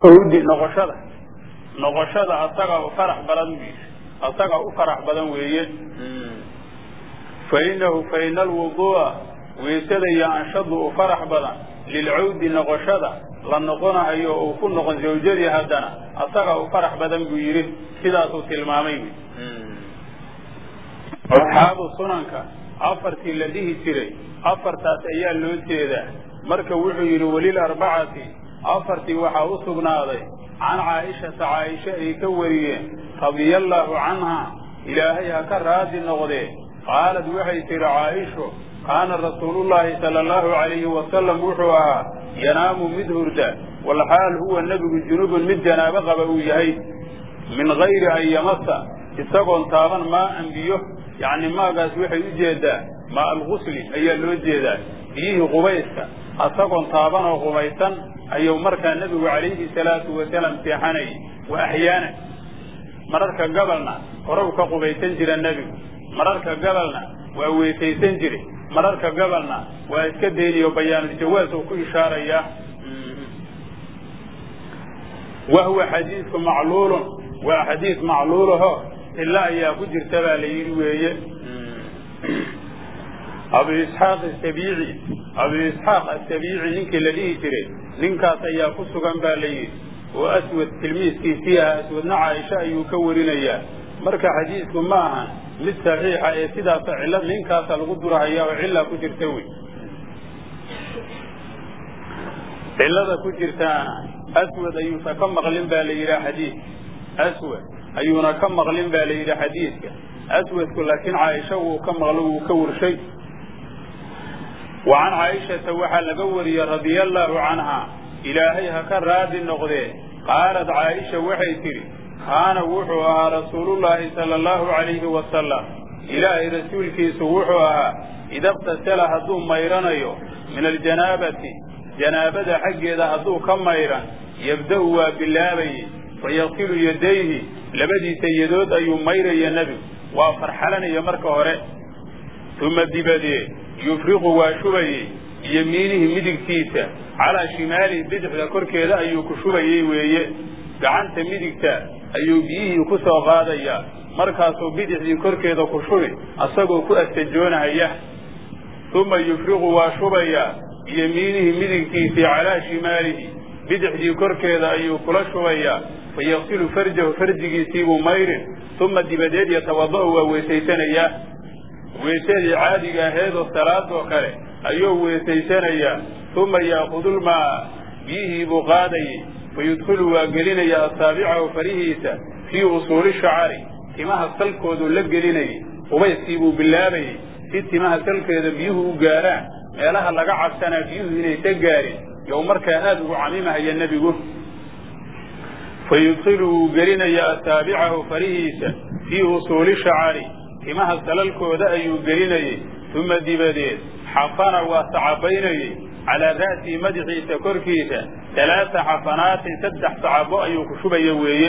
hawdi noqoshada noqoshada asaga u farax badan bu yidhi asaga u farax badan weeye fa inahu fa ina alwuduu'a weysada iyo anshadu u farax badan lilcawdi noqoshada la noqonahayo uu ku noqon zawjadii haddana asaga u farax badan buu yidhi sidaasuu tilmaamay wy asxaabu sunanka afartii la dhihi jiray afartaas ayaa loo jeedaa marka wuxuu yidhi welil arbacati afartii waxaa u sugnaaday can caaishata caaisha ay ka wariyeen radiyallaahu canhaa ilaahay ha ka raadi noqdee qaalad waxay tidhi caaisho kaana rasuulullaahi sala allahu calayhi wasalam wuxuu ahaa yanaamu mid hurda walxaal huwa nebigu junubun mid janaabo qaba uu yahay min gayri an yamasa isagoon taaban maa an biyo yacni maagaas waxay u jeedaa maa algusli ayaa loo jeedaa biyihii qubayska asagoon taaban oo qubaysan ayuu markaa nebigu calayhi salaatu wasalaam seexanayay wa axyaana mararka gabalna horow ka qubaysan jira nebigu mararka gabalna waa weysaysan jire mararka gabalna waa iska dayniyo bayaanuljawaas uu ku ishaarayaa wa huwa xadiidku macluulun waa xadiid macluulaho ila ayaa ku jirta baa la yidhi weeye abu isxaaq asabiici abu isxaaq asabiici ninkii la dhihi jiray ninkaas ayaa ku sugan baa la yidhi oo aswad tilmiiskiisii aha aswadna caaisha ayuu ka warinayaa marka xadiidku ma ahan mid saxiixa ee sidaasa cilla ninkaasa lagu durahaya oo cillaa ku jirta wey cillada ku jirtaana aswad ayuusa ka maqlin baa la yidhaha xadiid aswad ayuuna ka maqlin baa la yidhi xadiidka aswadku laakiin caaisha wuu ka maqlo wuu ka warshay wa can caaishata waxaa laga wariyey radia allaahu canhaa ilaahay ha ka raadi noqdee qaalad caaisha waxay tidhi kaana wuxuu ahaa rasuulullaahi sala allahu calayhi wasalam ilaahay rasuulkiisu wuxuu ahaa idaqtasala hadduu mayranayo min aljanaabati janaabada xaggeeda hadduu ka mayran yabda'u waa bilaabayey fayaqsilu yadayhi labadiisa yadood ayuu mayraya nebigu waa farxalanaya marka hore uma dibadeed yufriqu waa shubayey yemiinihi midigtiisa calaa shimaalihi bidixda korkeeda ayuu ku shubayey weeye gacanta midigta ayuu biyihii ku soo qaadayaa markaasuu bidixdii korkeeda ku shubi asagoo ku astajoonahaya uma yufriqu waa shubayaa yemiinihi midigtiisii calaa shimaalihi bidixdii korkeeda ayuu kula shubayaa fayaqsilu farjahu farjigiisiibuu mayrin uma dibadeed yatawada'u waa weesaysanayaa weesadii caadiga aheedoo salaadoo kale ayuu weesaysanayaa uma yaakudulmaa biyihii buu qaadayay fayudkhilu waa gelinaya asaabicahu farihiisa fii usuuli shacari timaha salkooduu la gelinayay qubayskiibuu bilaabayey si timaha salkeeda biyuhu u gaaraan meelaha laga cabsanaa biyuhu inaysa gaarin yow markaa aada ugu camimahaya nebigu fayudkhilu wuu gelinaya asaabicahu farihiisa fii usuuli shacari timaha salalkooda ayuu gelinayey uma dibadeed xafana waa sacabaynayey calaa ra'sihi madaxiisa korkiisa talaata xafanaatin saddex sacabo ayuu ku shubaya weeye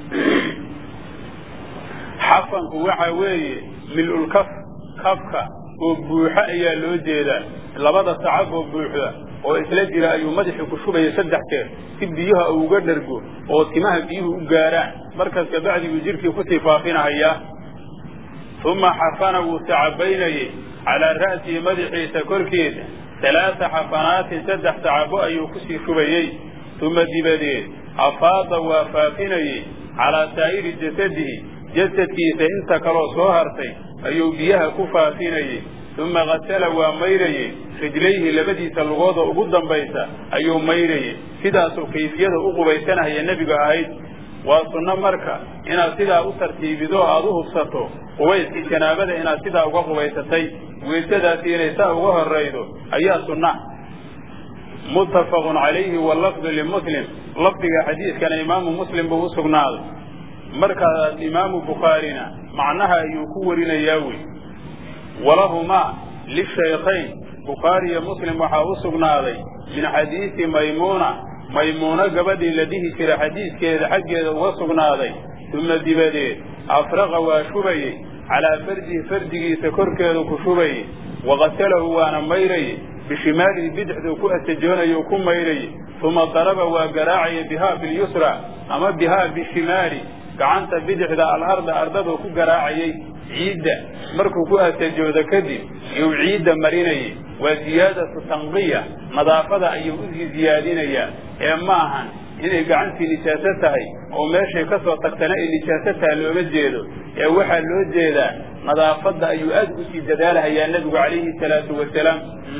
xafanku waxa weeye mil-ulkaf kafka oo buuxo ayaa loo jeedaa labada sacab oo buuxda oo isla jira ayuu madaxii ku shubaya saddex jeer si biyaha uu uga dhargo oo timaha biyuhu u gaaraan markaas kabacdiguu jidhkii kusii faafinahayaa uma xafana wuu sacabaynayey calaa ra'sihi madaxiisa korkiisa talaata xafanaatin saddex sacabo ayuu kusii shubayey uma dibadeed afaada waa faafinayey calaa saa'iri jasadihi jasadkiisa inta kaloo soo hartay ayuu biyaha ku faafinayey uma kasala waa mayrayey rijlayhi labadiisa lugooda ugu dambaysa ayuu mayrayey sidaasuu kayfiyada u qubaysanahaya nebiga ahayd waa sunno marka inaad sidaa u tartiibido aada u hubsato qubayskii janaabada inaad sidaa uga qubaysatay weysadaasi inay saa uga horaydo ayaa sunna muttafaqun calayhi wallafdu limuslim lafdiga xadiidkana imaamu muslim buu u sugnaaday markaas imaamu bukhaarina macnaha ayuu ku warinayaa wey walahumaa lishaykhayn bukhaari iyo muslim waxaa u sugnaaday min xadiisi maymuuna maymuuno gabadhii la dhihi jira xadiiskeeda xaggeeda uga sugnaaday uma dibadeed afraqa waa shubayey calaa farjihi farjigiisa korkeedu ku shubayey waqasalahu waana mayrayey bishimaalihi bidixduu ku astajoonayo o ku maydhayay uma daraba waa garaacaya bihaa bilyusra ama bihaa bishimaali gacanta bidixda alarda ardaduu ku garaacayay ciidda markuu ku astajoodo kadib iyuu ciidda marinayay waa ziyaadatu tanqiya nadaafada ayuu usii ziyaadinayaa ee ma ahan inay gacantii nijaaso tahay oo meeshay ka soo tagtana ay nijaaso tahay looma jeedo ee waxaa loo jeedaa nadaafadda ayuu aad usii dadaalahayaa nebigu calayhi salaatu wasalaam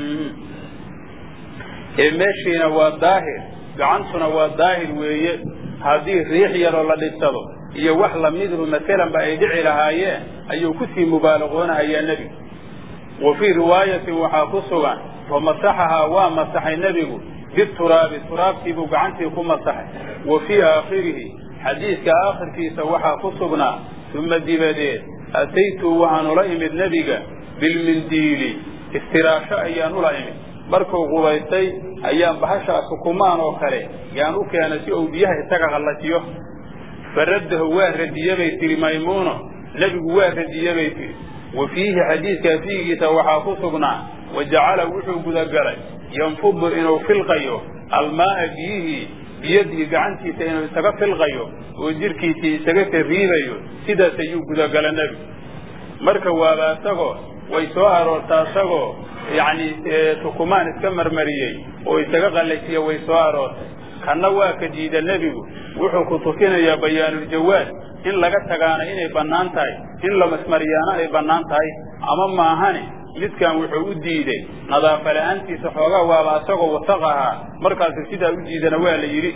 ee meeshiina waa daahir gacantuna waa daahir weeye haddii riix yaroo la dhibsado iyo wax lamidhu masalanba ay dhici lahaayeen ayuu kusii mubaalaqoonahayaa nebigu wa fii riwaayatin waxaa ku sugan famasaxahaa waa masaxay nebigu bituraabi turaabtiibuu gacantii ku masaxay wa fii aakhirihi xadiidka aakhirkiisa waxaa ku sugnaa uma dibadeed ataytu waxaan ula imid nebiga bilmindiili istiraasho ayaan ula imid markuu qubaystay ayaan bahashaas hukumaan oo kale yaan u keenay si uu biyaha isaga qallajiyo faraddahu waa radiye bay tihi maymuuno nebigu waa radiye bay tihi wa fiihi xadiidkaa fiigiisa waxaa ku sugnaa wa jacala wuxuu gudagalay yanfudu inuu filqayo almaa'a biyihii biyadihi gacantiisa inuu isaga filqayo oo jidhkiisii isaga tariibayo sidaas ayuu gudagala nebigu marka waaba isagoo way soo aroortaa isagoo yacni tukumaan iska marmariyey oo isaga qallajiya way soo aroortay kanna waa ka diida nebigu wuxuu ku tukinayaa bayaanuljawaad in laga tagaana inay bannaan tahay in la masmariyaana ay bannaan tahay ama maahane midkan wuxuu u diiday nadaafa la'aantiisa xoogaa waaba isagoo wasaq ahaa markaasu sidaa u diidana waa la yidhi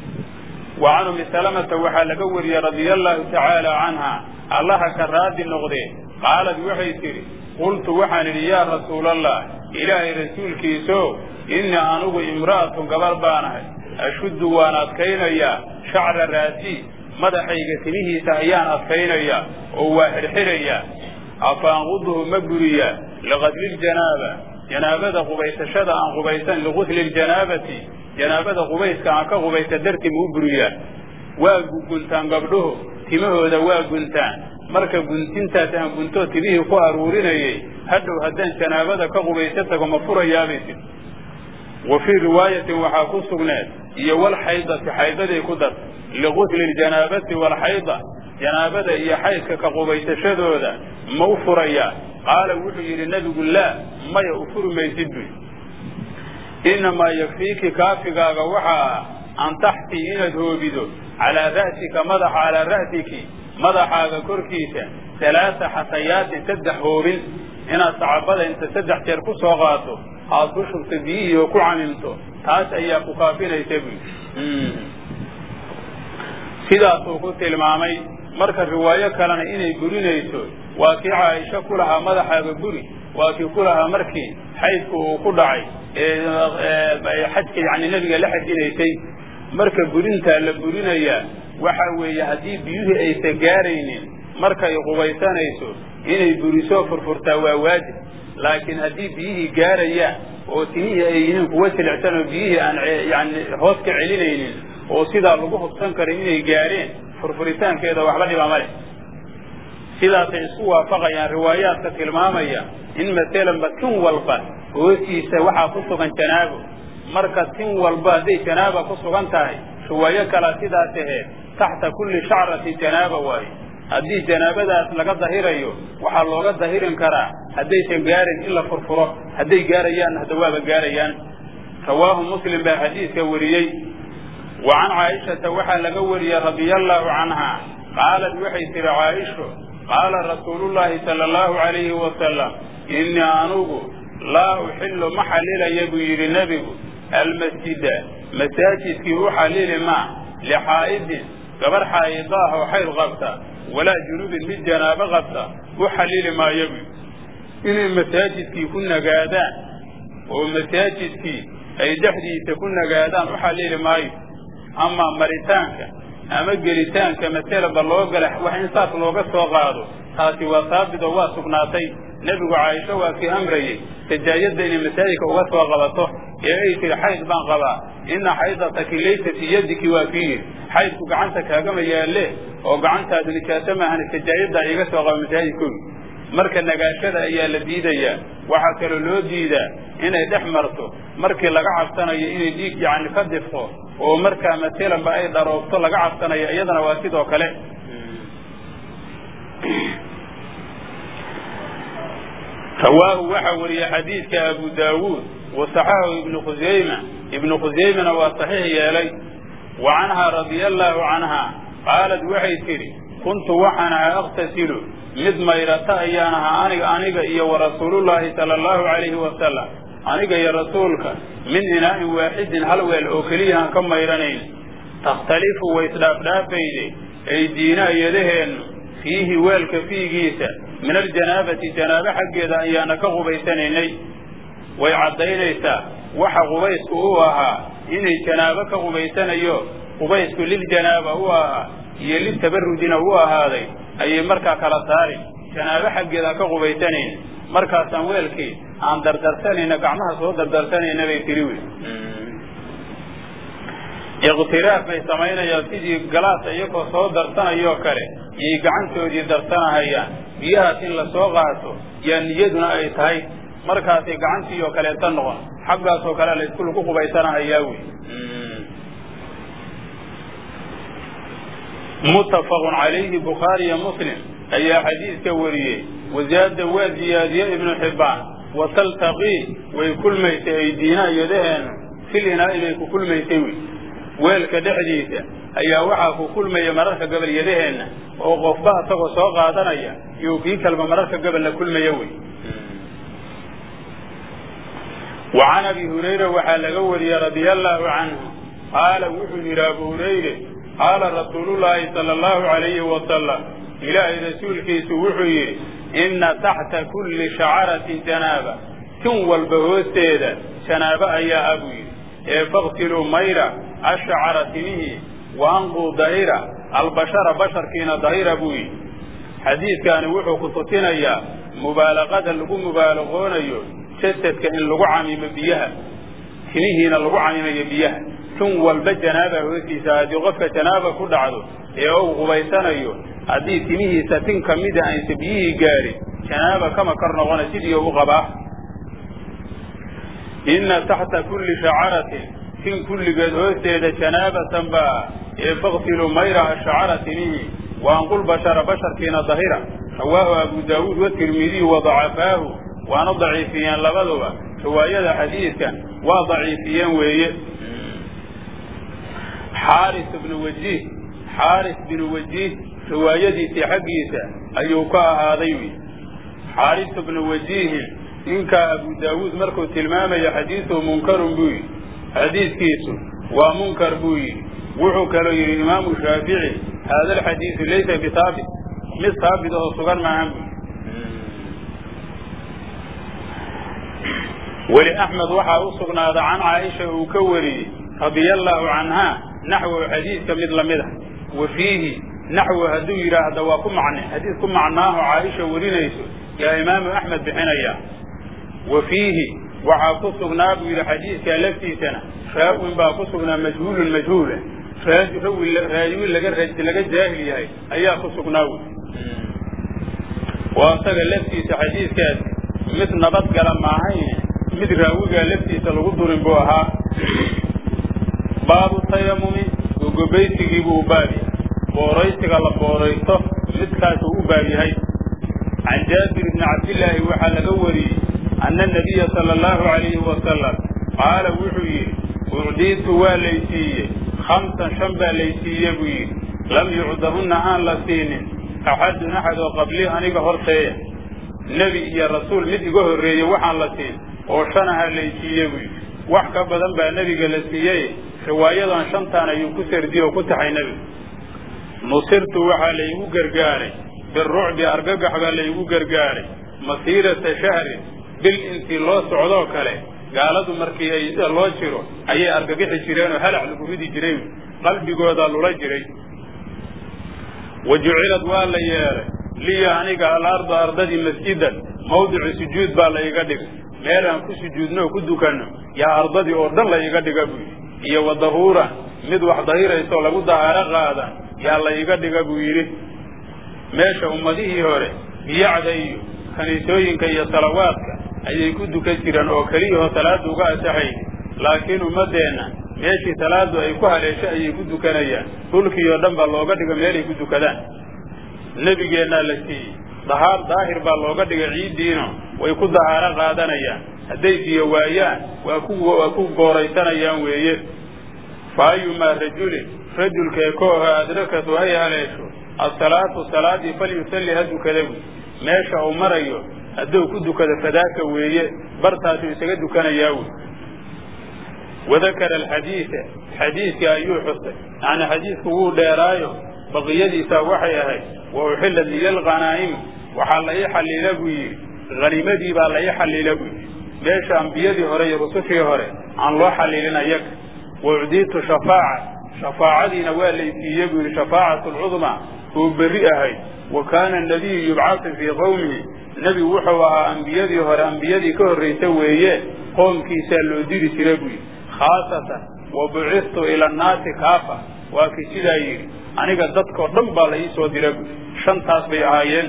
wa can umi salamata waxaa laga wariyey radia allahu tacaala canha allaha ka raadi noqdee qaalad waxay tidhi qultu waxaan idhi yaa rasuulallah ilaahay rasuulkiiso innii anugu imra'atun gabar baanahay ashuddu waan adkaynayaa shacra raasii madaxayga timihiisa ayaan adkaynayaa oo waa xidhxidhayaa afaanquduhu ma buriyaa liqadliljanaaba janaabada qubaysashada aan qubaysan ligusli ljanaabati janaabada qubayska aan ka qubaysa dartii ma u buriyaa waa guntaan gabdhuhu timahooda waa guntaan marka guntintaas aan guntoo timihii ku aruurinayay hadhow haddaan janaabada ka qubaysa tago ma furayaabay tir wa fii riwaayatin waxaa ku sugneed iyo walxaydati xaydaday ku dar ligusli ljanaabati walxayda janaabada iyo xaydka ka qubaysashadooda ma u furayaa qaala wuxuu yidhi nebigu laa maya u furi maysid buy innamaa yakfiiki kaafigaaga waxaa ah an taxtii inaad hoobido calaa ra'sika madaxa calaa ra'siki madaxaaga korkiisa alaaa xasayaatin saddex hoobin inaad sacabada inta saddex jeer ku soo qaato aad ku shubto biyihii oo ku camimto taas ayaa ku kaafinaysa buy sidaasuu ku tilmaamay marka riwaayo kalena inay burinayso waa kii caaisho ku lahaa madaxaaga buri waa kii ku lahaa markii xaydku uu ku dhacay ee xajka yani nebiga la xajinaysay marka burintaa la burinayaa waxa weeye haddii biyuhii aysan gaaraynin markay qubaysanayso inay burisoo furfurtaa waa waajib laakiin haddii biyihii gaarayaan oo timihii ay yihiin kuwa jilicsan oo biyihii aan yani hoos ka celinaynin oo sidaa lagu hubsan karin inay gaareen furfuritaankeeda waxba dhiba ma leh sidaasay isku waafaqayaan riwaayaadka tilmaamaya in masalanba tin walba hoostiisa waxaa ku sugan janaabo marka tin walba hadday janaaba ku sugan tahay riwaayo kalaa sidaas aheed taxta kulli shacrati janaaba waaye haddii janaabadaas laga dahirayo waxaa looga dahirin karaa haddaysan gaarin in la furfuro hadday gaarayaan hadda waaba gaarayaan rawaahu muslim baa xadiidka wariyey wa can caaishata waxaa laga wariyey radia allaahu canha qaalat waxay tihi caaisho qaala rasuulullaahi sala allahu calayhi wasalam innii anugu laa uxillu ma xallilaya buu yidhi nebigu almasjida masaajidkii u xallili maa lixaa'idin gabar xaa'idaah oo xayd qabta walaa junubin mid janaabo qabta u xallili maayo buy inay masaajidkii ku nagaadaan oo masaajidkii ay dhexdiisa ku nagaadaan u xallili maayo amaa maritaanka ama gelitaanka masalaba loo gala wax in saas looga soo qaado taasi waa saabit oo waa sugnaatay nebigu caaisho waa kii amrayey sajaayadda inay masaajidka uga soo qabato ee ay tihi xayd baan qabaa ina xaydataki laysa fii yadiki waa kii yidhi xaydku gacanta kaagama yaalle oo gacantaadu nijaaso maahan sajaayaddaa iga soo qaba masaajidkooda marka nagaashada ayaa la diidayaa waxaa kaloo loo diidaa inay dhex marto markii laga cabsanayo inay dhiig yacni ka difto oo markaa matelanba ay dharoobto laga cabsanayo iyadana waa sidoo kale rawaahu waxaa wariyey xadiidka abu daawuud wasaxahu ibnu khusayma ibnu khusaymana waa saxiix yeelay wa canhaa radia allaahu canhaa qaalad waxay tidhi kuntu waxaan ahaa akhtasilu mid mayrata ayaan ahaa aniga aniga iyo wa rasuulullaahi sala allahu calayhi wasalam aniga iyo rasuulka min inaa'in waaxidin hal weel oo keliyahaan ka mayranayn takhtalifu way isdhaafdhaafayde aydiina iyadaheennu fiihi weelka fiigiisa min aljanaabati janaabo xaggeeda ayaana ka qubaysanaynay way caddaynaysaa waxa qubaysku u ahaa inay janaabo ka qubaysanayo qubaysku liljanaaba u ahaa iyo litabarrujina u ahaaday ayay markaa kala saarin janaabo xaggeeda ka qubaysanayn markaasaan weelkii aan dardarsanayna gacmaha soo dardarsanayna bay tiri wey iqtiraaf bay samaynayaan sidii galaas iyagoo soo darsanayoo kale iyay gacantoodii darsanahayaan biyahaas in la soo qaato yaa niyaduna ay tahay markaasay gacantii oo kaleeta noqon xaggaasoo kale laysku lagu qubaysanahayaa wey muttafaqun calayhi bukhaari iyo muslim ayaa xadiidka wariyey wasaada waa ziyaadiye ibnu xibbaan wa taltaqii way kulmaysay aydiina iyadaheennu fil inaa'i bay ku kulmaysay wey weelka dhexdiisa ayaa waxaa ku kulmaya mararka gabal yadaheenna oo qofba isagoo soo qaadanaya iyo kii kalba mararka gabal la kulmaya wey wa can abi hurayra waxaa laga wariyey radia allaahu canhu qaala wuxuu yidhi abu hurayre qaala rasuulullaahi sala allahu calayhi wasalam ilaahay rasuulkiisu wuxuu yidhi inna taxta kulli shacaratin janaaba tin walba hoosteeda janaabo ayaa ah buu yidhi ee faktiluu mayra ashacara timihii wa anquu dahira albashara basharkiina dahira buu yidhi xadiidkaani wuxuu ku tutinayaa mubaalaqada lagu mubaalaqoonayo jasadka in lagu camimo biyaha timihiina lagu camimayo biyaha tin walba janaaba hoostiisa haddii qofka janaaba ku dhacdo ee uu qubaysanayo haddii timihiisa tin ka mida aysa biyihii gaadhin janaaba kama kor noqona sidii u qabaa inna taxta kulli shacaratin tin kulligeed hoosteeda janaabatan baa ee faktiluu mayraha shacara timihii wa anqul bashara basharkiina dahira rawaahu abu daawuud watirmidiyu wadacafaahu waana daciifiyeen labaduba riwaayada xadiidkan waa daciifiyeen weeye xaaris bnu wajiih xaaris binu wajiih riwaayadiisii xaggiisa ayuu ka ahaaday wy xaaris bnu wajiihin ninkaa abu daawuud markuu tilmaamayo xadiisuhu munkarun buu yidhi xadiidkiisu waa munkar buu yidhi wuxuu kaloo yidhi imaamu shaafici haada alxadiidu laysa bihaabit mid haabit oo sugan maahan buu weli axmed waxaa u sugnaaday can caaisha uu ka wariyey radia allaahu canhaa naxwahu xadiidka mid lamid a wa fiihi naxwu hadduu yidhaahda waa ku macne xadiis ku macnaaho caaisha warinayso yaa imaamu axmed bixinaya wa fiihi waxaa ku sugnaa buu yidhi xadiidkaa laftiisana raawin baa ku sugnaa majhuulun majhuula raawi laga laga jaahil yahay ayaa ku sugnaa wy waa isaga laftiisa xadiidkaas mid nabadgala maahayne mid raawigaa laftiisa lagu durin buu ahaa baabu tayamumi gogobaysigiibuu u baab yahay booraysiga la booraysto midkaasuu u baab yahay can jaabir bni cabdillaahi waxaa laga wariyey anna nabiya sala allahu calayhi wasalam qaala wuxuu yidhi ucdiitu waa laysiiyey khamsan shan baa laysiiye buu yidhi lam yucdahunna aan la siinin axadun axad oo qablii aniga horteeya nebi iyo rasuul mid iga horreeye waxaan la siin oo shan aha laysiiye buu yidhi wax ka badan baa nebiga la siiyey riwaayadan shantaan ayuu ku sardiye oo ku taxay nebigu nusirtu waxaa laygu gargaaray birucbi argagax baa laygu gargaaray masiirata shahrin bil intii loo socdoo kale gaaladu markii ay loo jiro ayay argagixi jireenoo halac lagu ridi jiray qalbigoodaa lula jiray wa jucilad waa la yeelay liya aniga alarda ardadii masjidan mawdicu sujuud baa la iga dhigay meel aan ku sujuudno oo ku dukanno yaa ardadii oo dhan la iga dhiga buu yidhi iyo wa dahuuran mid wax dahiraysoo lagu dahaaro qaadan yaa la iga dhiga buu yidhi meesha ummadihii hore biyacda iyo kaniisooyinka iyo salawaadka ayay ku dukan jireen oo keliyahoo salaadda uga asaxayni laakiin ummaddeenna meeshii salaaddu ay ku haleesho ayay ku dukanayaan dhulkii oo dhan baa looga dhiga meelay ku dukadaan nebigeennaa la siiyey dahaar daahir baa looga dhigay ciiddiino way ku dahaaro qaadanayaan hadday biyo waayaan waa ku waa ku gooraysanayaan weeye fa ayumaa rajulin rajulkee kooho adrakatu ay haleesho asalaatu salaadii falyusalli ha dukada buy meesha uu marayo hadduu ku dukado fadaaka weeye bartaasuu isaga dukanayaa wey wadakara alxadiida xadiidka ayuu xusay yacni xadiidku wuu dheeraayo baqiyadiisa waxay ahayd wa uxillat liya alghanaa'im waxaa la ii xalliila buu yidhi haniimadii baa la ii xalliila buu yidhi meesha ambiyadii hore iyo rusushii hore aan loo xallilin ayaga wa ucdiitu shafaaca shafaacadiina waa laysiiye buu yidhi shafaacatu alcudmaa oo berri ahayd wa kaana anabiyu yubcasu fii qowmihi nebigu wuxuu ahaa ambiyadii hore ambiyadii ka horraysa weeye qoomkiisaa loo diri jira buu yidhi khaasatan wa bucistu ila annaasi kaafa waa kii sidaa yidhi aniga dadkao dhan baa la ii soo dira buui shantaas bay ahaayeen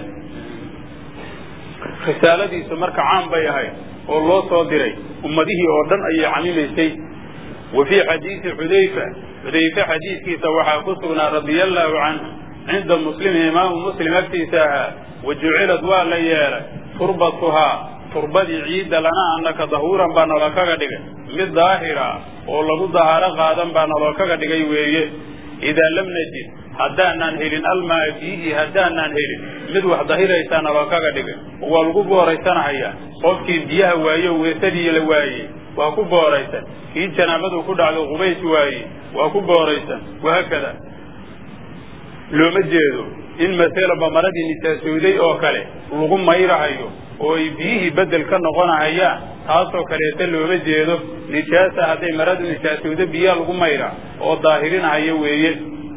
risaaladiisu marka caan bay ahayd oo loo soo diray ummadihii oo dhan ayay camimaysay wa fii xadiidi xudayfa xudayfe xadiidkiisa waxaa ku sugnaa radia allaahu canhu cinda muslimi imaamu muslim agtiisa ahaa wa jucilad waa la yeelay turbatuhaa turbadii ciidda lana annaka dahuuran baa naloo kaga dhigay mid daahira oo lagu dahaaro qaadan baa naloo kaga dhigay weeye idaa lam najid haddaanaan helin almaa biihi haddaanaan helin mid wax dahiraysaa naloo kaga dhigay waa lagu booraysanahayaa qofkii biyaha waaye o weesadii la waayey waa ku booraysan kii janaabadu ku dhacdo qubays waaye waa ku booraysan wahaakada looma jeedo in maselaba maradii nijaasooday oo kale lagu mayrahayo oo ay biyihii bedel ka noqonahayaan taasoo kaleeta looma jeedo nijaasa hadday maradu nijaasoodo biyaha lagu mayra oo daahirinahayo weeye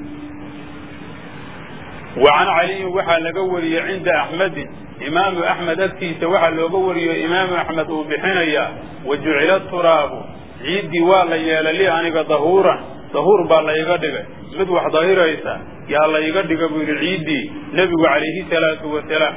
wa can caliyin waxaa laga wariyey cinda axmedin imaamu axmed agtiisa waxaa looga wariyo imaamu axmed uu bixinayaa wa jucila turaabu ciiddii waa la yeelay li aniga dahuuran dahuur baa la iga dhigay mid wax dahiraysa yaa la iga dhiga buu yidhi ciiddii nebigu calayhi salaatu wasalaam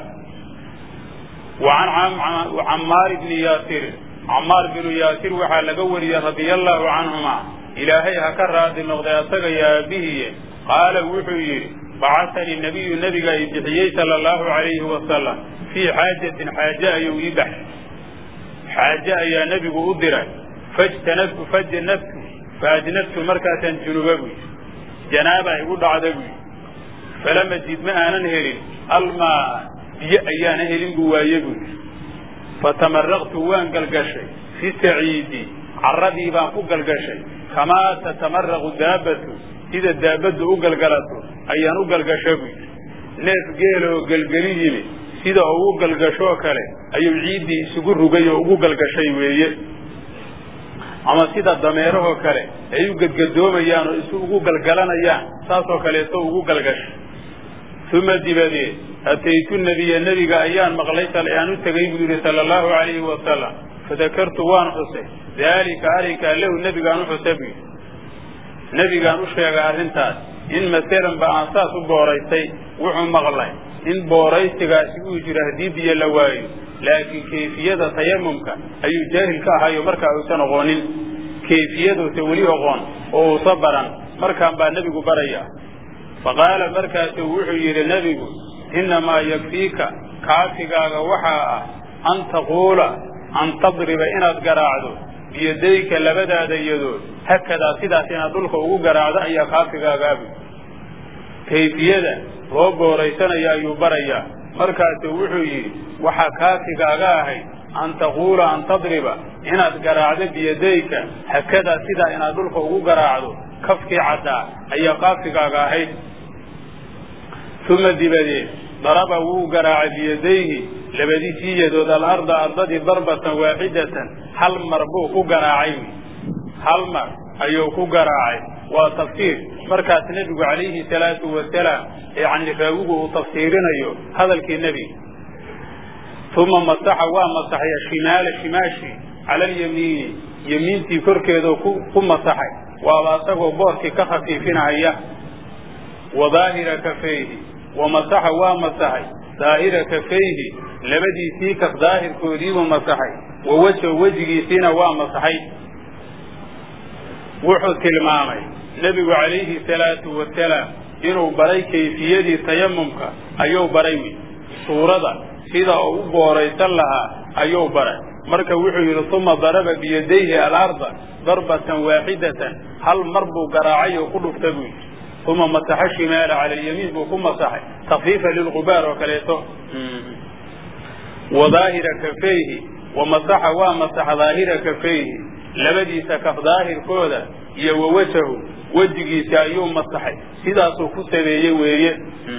wa can cammaar bni yaasirin cammaar binu yaasir waxaa laga wariyey radia allaahu canhuma ilaahay ha ka raadi noqday asaga iyo aabbihiye qaala wuxuu yidhi bacasanii nabiyu nebiga i bixiyey sala allahu calayhi wasalam fii xaajatin xaaje ayuu ii baxshay xaaje ayaa nebigu u diray fajtanabtu fajanabtu faajnabtu markaasaan junuba buy janaaba igu dhacda buy falam ajid ma aanan helin almaa biyo ayaana helin buu waaye buy fatamaraqtu waan galgashay fi saciidi carradii baan ku galgashay kamaa tatamaraqu daabatu sida daabaddu u galgalato ayaan u galgasha buy neef geela oo gelgeli yimi sida ugu galgashoo kale ayuu ciiddii isugu rugay oo ugu galgashay weeye ama sida dameerahoo kale ay u gedgadoomayaan oo isu ugu galgalanayaan saasoo kaleeto ugu galgashay uma dibadeed ataytu nabiya nebiga ayaan maqlay aan u tegay buu yidhi sala allahu calayhi wasalam fadakartu waan xusay daalika arrinkaa lahu nebigaan u xusa buu yidhi nebigaan u sheegay arrintaas in masalan ba aan saas u booraystay wuxuu maqlay in booraysigaasi uu jiro haddii biyo la waayo laakiin kayfiyada tayamumka ayuu jaahil ka ahayo markaa uusan oqoonin kayfiyaduusa weli oqoon oo uusa baran markaan baa nebigu baraya fa qaala markaasuu wuxuu yidhi nebigu innamaa yakfiika kaafigaaga waxaa ah an taquula an tadriba inaad garaacdo biyadayka labadaada yadood hakadaa sidaas inaad dhulka ugu garaacdo ayaa kaafigaagaabu kayfiyada loo booraysanayo ayuu barayaa markaasuu wuxuu yidhi waxaa kaafigaaga ahayd an taquula an tadriba inaad garaacdo biyadayka hakadaa sidaa inaad dhulka ugu garaacdo kafkii caddaa ayaa kaafigaaga ahayd uma dibadeed daraba wuu garaacay biyadayhi labadiisii yadood alarda ardadii darbatan waaxidatan hal mar buu ku garaacay hal mar ayuu ku garaacay waa tafsiir markaas nebigu calayhi salaatu wasalaam yani raawigu uu tafsiirinayo hadalkii nebiga uma masaxa waa masaxay ashimaala shimaashi cala alyamiini yemiintii korkeedoo ku masaxay waaba asagoo boorkii ka khafiifinahaya wa daahira kafayhi wa masaxa waa masaxay daahira kafayhi labadiisii kaf daahirkoodiibuu masaxay wa wajho wejigiisiina waa masaxay wuxuu tilmaamay nebigu calayhi salaatu wasalaam inuu baray kayfiyadii tayamumka ayuu baray wy suurada sida uu u booraysan lahaa ayuu baray marka wuxuu yidhi uma daraba biyadayhi alarda darbatan waaxidatan hal mar buu garaacay oo ku dhufta buu yidhi uma masaxa shimaala cala alyamiin buu ku masaxay takfiifa lilgubaar oo kaleeto wa daahira kafayhi wa masaxa waa masaxa daahira kafayhi labadiisa kaf daahirkooda iyo wa wajahu wejigiisa ayuu masaxay sidaasuu ku sameeyey weeye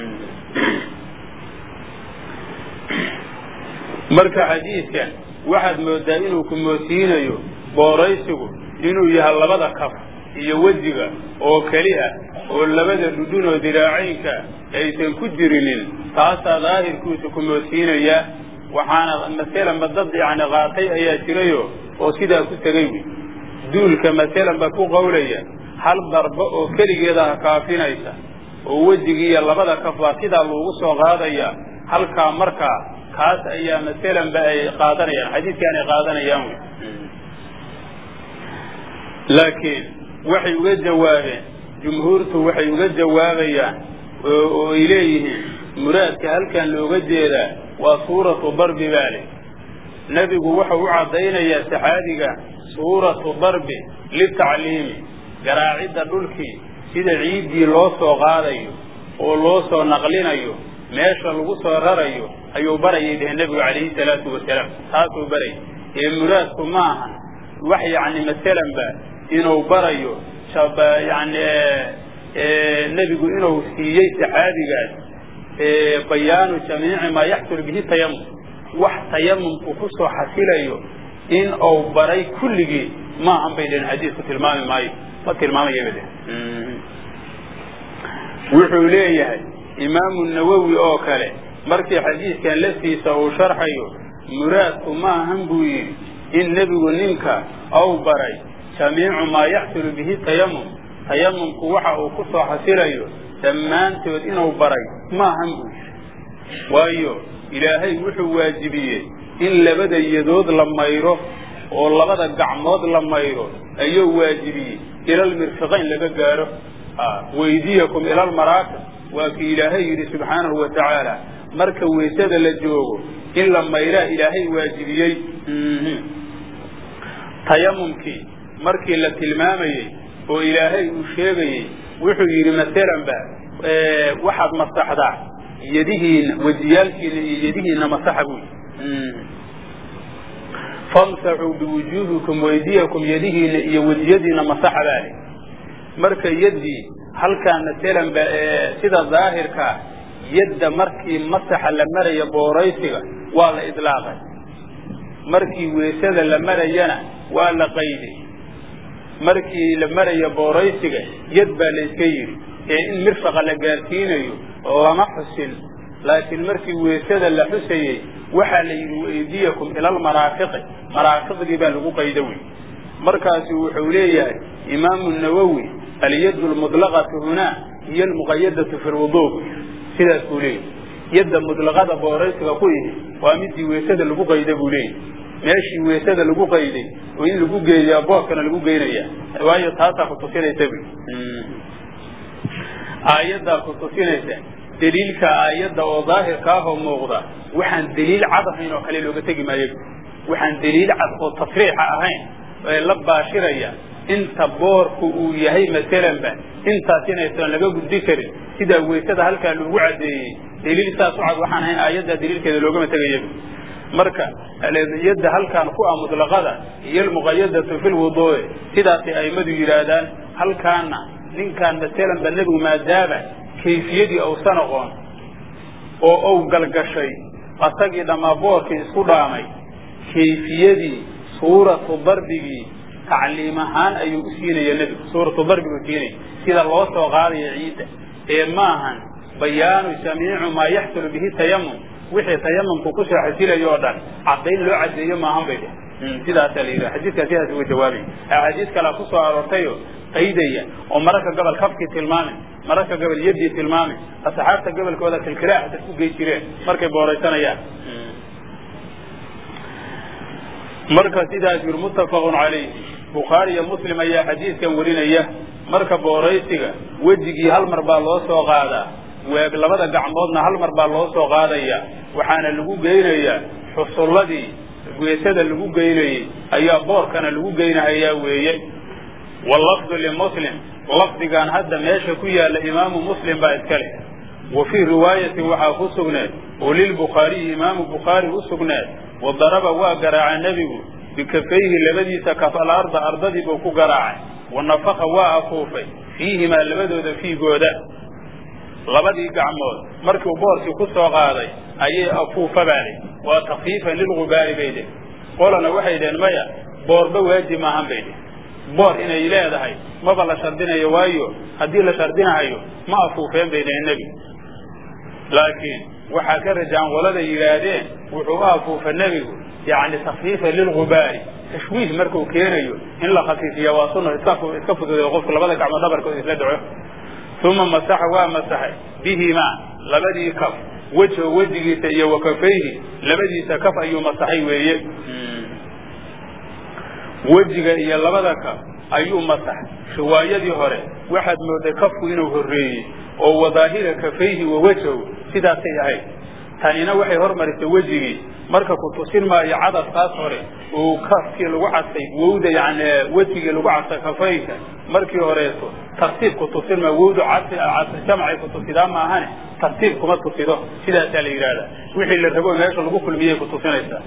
marka xadiidkan waxaad moodaa inuu ku moodsiinayo booraysigu inuu yahay labada kaf iyo wejiga oo keli ah oo labada dhudhun oo diraacaynka aysan ku jirinin taasaa daahirkiisu ku moodsiinayaa waxaana maselanba dad yacni qaatay ayaa jirayo oo sidaa ku tegay wy duulka maselanba ku qawlaya hal darbo oo keligeeda ha kaafinaysa oo wejigii iyo labada kaf baa sidaa loogu soo qaadaya halkaa markaa kaas ayaa maselanba ay qaadanayaan xadiidkaan ay qaadanayaan wy laakiin waxay uga jawaabeen jumhuurtu waxay uga jawaabayaan oo ay leeyihiin muraadka halkan looga jeedaa waa suuratu darbi baale nebigu wuxuu u caddaynayaa saxaabiga suuratu darbi litacliimi garaacidda dhulkii sida ciiddii loo soo qaadayo oo loo soo naqlinayo meesha lagu soo rarayo ayuu barayay dheheen nebigu calayhi salaatu wasalaam taasuu barayay ee muraadku ma ahan wax yacni masalanba inuu barayo yani nebigu inuu siiyey saxaabigaas bayaanu jamiici maa yaxsul bihi tayamum wax tayamumku ku soo xasilayo in uu baray kulligii maahan bay dheheen xadiisku tilmaami maayo ma tilmaamaya bay dheheen wuxuu leeyahay imaamu nawowi oo kale markii xadiiskan laftiisa uu sharxayo muraadku maahan buu yidhi in nebigu ninka ou baray jamiicu maa yaxsulu bihi tayamum tayamumku waxa uu ku soo xasilayo dhammaantood inuu baray maahan buu yidhi waayo ilaahay wuxuu waajibiyey in labada yadood la mayro oo labada gacmood la mayro ayuu waajibiyey ilalmirfiqayn laga gaaro waydiyakum ilalmaraafiq waa kii ilaahay yidhi subxaanahu wa tacaala marka weysada la joogo in la mayraa ilaahay waajibiyey tayamumkii markii la tilmaamayey oo ilaahay uu sheegayey wuxuu yidhi masalanba waxaad masaxdaa yadihiina wejiyaalkiina iyo yadihiina masaxa buu yidhi famsaxuu biwujuuhikum waydiyakum yadihiina iyo wejiyadiina masaxa baa le marka yaddii halkaan masalanba sida daahirkaa yadda markii masaxa la maraya booraysiga waa la idlaaqay markii weysada la marayana waa la qayday markii la maraya booraysiga yad baa la iska yidhi ee in mirfaqa la gaarsiinayo lama xusin laakiin markii weysada la xusayey waxaa la yidhi waydiyakum ilalmaraafiqi maraafiqdii baa lagu qayda wey markaasu wuxuu leeyahay imaamu nawowi alyadu lmudlaqatu hunaa hiyo almuqayadatu fi lwudu sidaas buu leeyahy yadda mudlaqada booraysiga ku ihi waa midii weysada lagu qayda buu leeyahy meeshii weysada lagu qayday oo in lagu geeyaa boorkana lagu geynaya waayo taasaa kutusinaysa bu aayaddaa kutusinaysa daliilka aayadda oo daahirka ahoo muuqda waxaan daliil cad ahayn oo kale looga tegi maayo waxaan daliil cad oo tasriixa ahayn ee la baashiraya inta boorku uu yahay masalanba intaas inaysan laga gudbi karin sidaa weysada halkaa loogu caddeeyey daliil saas u cad waxaan ahayn aayaddaa daliilkeeda loogama tegaya marka yadda halkaan ku ah mutlaqada iyo almuqayadatu fi lwuduu'i sidaasay a'immadu yidhaahdaan halkaana ninkaan masalanba nebigu maadaama kayfiyadii uusan aqoon oo uu galgashay asagii dhammaa boorkii isku dhaamay kayfiyadii suuratu darbigii tacliim ahaan ayuu u siinaya nebigu suuratu darbigu siinaya sida loo soo qaadaya ciidda ee maahan bayaanu jamiicu maa yaxsulu bihi tayamum wixii tayamumku ku soo xasilayo oo dhan caddayn loo caddeeyo maahan bay dheh sidaasaa la yidhaha xadiidkaa sidaas uga jawaabay axaadiis kalea ku soo aroortayo qaydaya oo mararka gobol kafkii tilmaamay mararka gobol yaddii tilmaamay asxaabta gobolkooda kilkilaaxda ku gey jireen markay booraysanayaan marka sidaas yir muttafaqun calayh bukhaari iyo muslim ayaa xadiidkan warinaya marka booraysiga wejigii hal mar baa loo soo qaadaa weeg labada gacmoodna hal mar baa loo soo qaadaya waxaana lagu geynayaa xusulladii weesada lagu geynayey ayaa boorkana lagu geynahayaa weeye wallafdu limuslim lafdigan hadda meesha ku yaalla imaamu muslim baa iska leh wa fii riwaayatin waxaa ku sugneed oo lilbukhaariyi imaamu bukhaari u sugneed wa daraba waa garaaca nebigu bikafayhi labadiisa kaf alarda ardadii buu ku garaacay wa nafaqa waa afuufay fiihimaa labadooda fiigooda labadii gacmood markiu boorkii ku soo qaaday ayay afuufa baadhi waa takfiifan lilgubaari bay dheh qolana waxay dheheen maya boorba waajib maahan bay dheh boor inay leedahay maba la shardinayo waayo haddii la shardinahayo ma afuufeen bay dheheen nebi laakiin waxaa ka rajaan walada yidhaahdeen wuxuu u afuufa nebigu yacni takfiifan lilgubaari tashwiih markuu keenayo in la khafiifiya waa sunna iska fududay qofku labada gacmood dhabarkood isla dhaco uma masaxa waa masaxay bihimaa labadii kaf wejho wejigiisa iyo wa kafayhi labadiisa kaf ayuu masaxay weeye wejiga iyo labada kaf ayuu masaxay riwaayadii hore waxaad mooday kafku inuu horreeyey oo wadaahira kafayhi wa wejhow sidaasay ahayd tanina waxay hormarisay wejigii marka ku tusin maayo cadafkaas hore oo kafkii lagu casay wowda yani wejigii lagu casay kafaynka markii horeeto tartiib ku tusin maayo wowdu jamcay ku tusidaa maahane tartiib kuma tusido sidaasaa la yidhahdaa wixii la rabo meesha lagu kulmiyey ku tusinaysaa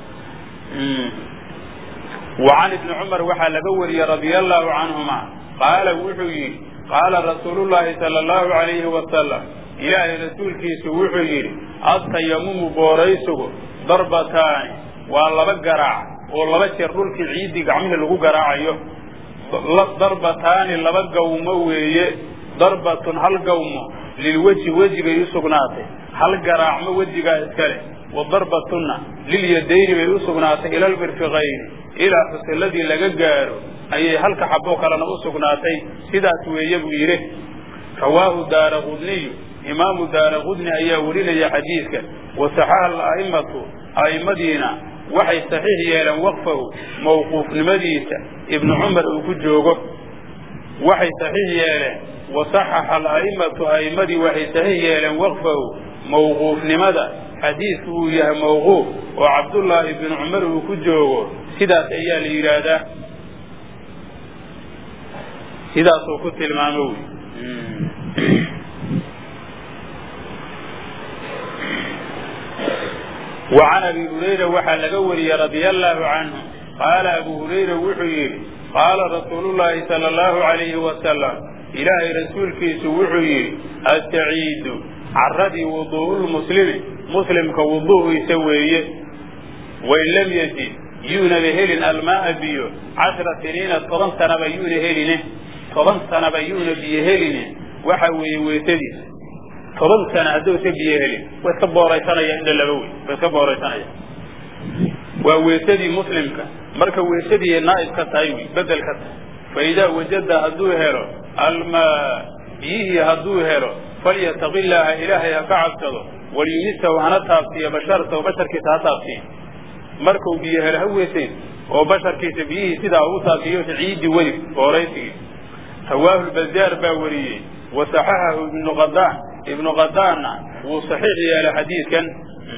وعن ابن cمر waxaa laga wariyey رaضي الله عanهuma qaala wuxuu yihi qaala rasuul الlahi salى الlahu عalayhi wasalam ilaahay rasuulkiisu wuxuu yidhi adtayamumu booraysigu darbataani waa laba garaac oo laba jeer dhulkii ciiddii gacmihii lagu garaacayo darbataani laba gawmo weeye darbatun hal gawmo lilweji wejigay u sugnaatay hal garaacmo wejigaa iska leh wa darbatunna lilyadayni bay u sugnaatay ila lmirfiqayni ilaa xusilladii laga gaaro ayay halka xaboo kalena u sugnaatay sidaas weeye buu yidhi rawaahu daara qudniyu imaamu daara qudni ayaa warinaya xadiidka wasaxaha ala'imatu a'immadiina waxay saxiix yeeleen waqfahu mawquufnimadiisa ibnu cumar uu ku joogo waxay saxiix yeeleen wasaxaxa ala'imatu a'immadii waxay saxiix yeeleen waqfahu mawquufnimada xadiidku uu yahay mawquuf oo cabdullaahi bnu cumar uu ku joogo sidaas ayaa la yidhaahdaa sidaasuu ku tilmaamo wy wa can abi hurayra waxaa laga wariyey radia allaahu canhu qaala abu hurayra wuxuu yidhi qaala rasuulullaahi sala allahu alayhi wasalam ilaahay rasuulkiisu wuxuu yidhi astaciidu caradii wuduu'ulmuslimi muslimka wuduu'iisa weeye wain lam yajid yuunaba helin almaaa biyo cashra siniina toban sanaba yuuna heline toban sanaba yuuna biyo heline waxa weeye weesadiisa toban sana hadduusa biyo helin wa iska booraysanaya indha laba wey wa iska booraysanaya waa weesadii muslimka marka weesadii naa'ib ka tahay wy bedel ka tahay fa idaa wajada hadduu helo almaa biyihii hadduu helo falyataqi illaaha ilaahay ha ka cabsado walyumisahu hana taabsiiyo basharatahu basharkiisa ha taabsiiyo markuu biyo helo ha weesayn oo basharkiisa biyihii sidaa ugu taabsiiyo ciidii weli booraysigii rawaahu lbazaar baa wariyey wa saxaxahu ibnu qadaan ibnu qadaanna wuu saxiix yeelay xadiidkan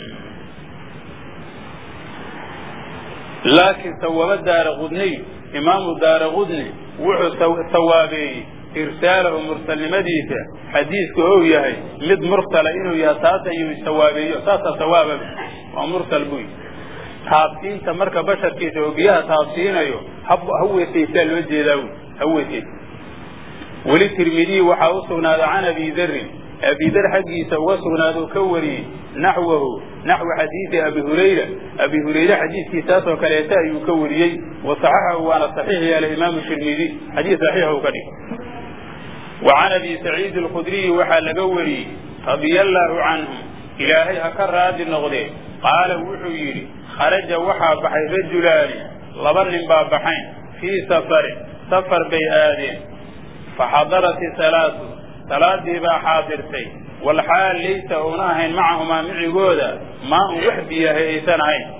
laakiin sawaaba daara qudniy imaamu daara qudni wuxuu sawaabeeyey irsaalahu mursalnimadiisa xadiidku ou yahay mid mursala inuu yahay taas ayuu sawaabeeyo saasaa sawaababa waa mursal buy taabsiinta marka basharkiisa oo biyaha taabsiinayo ha weesaysaa loo jeedaa wy ha weesaysa weli tirmidiyi waxaa u sugnaaday can abi darin abi dar xaggiisa uga sugnaada oo ka wariyey naxwahu naxwa xadiidi abi hurayra abi hurayre xadiidkiisaasoo kaleeta ayuu ka wariyey wa saxaxahu waana saxiix yeelay imaamu tirmidi xadiis saxiixa u ka dhig wa can abi saciidi alkhudriyi waxaa laga wariyey radia allaahu canhu ilaahay ha ka raadi noqdee qaala wuxuu yidhi kharaja waxaa baxay rajulaani laba nin baa baxayn fii safarin safar bay aadeen faxadarat isalaatu salaadii baa xaadirtay walxaal laysa uuna ahayn macahumaa micigooda maa un wax biyahay aysan ahayn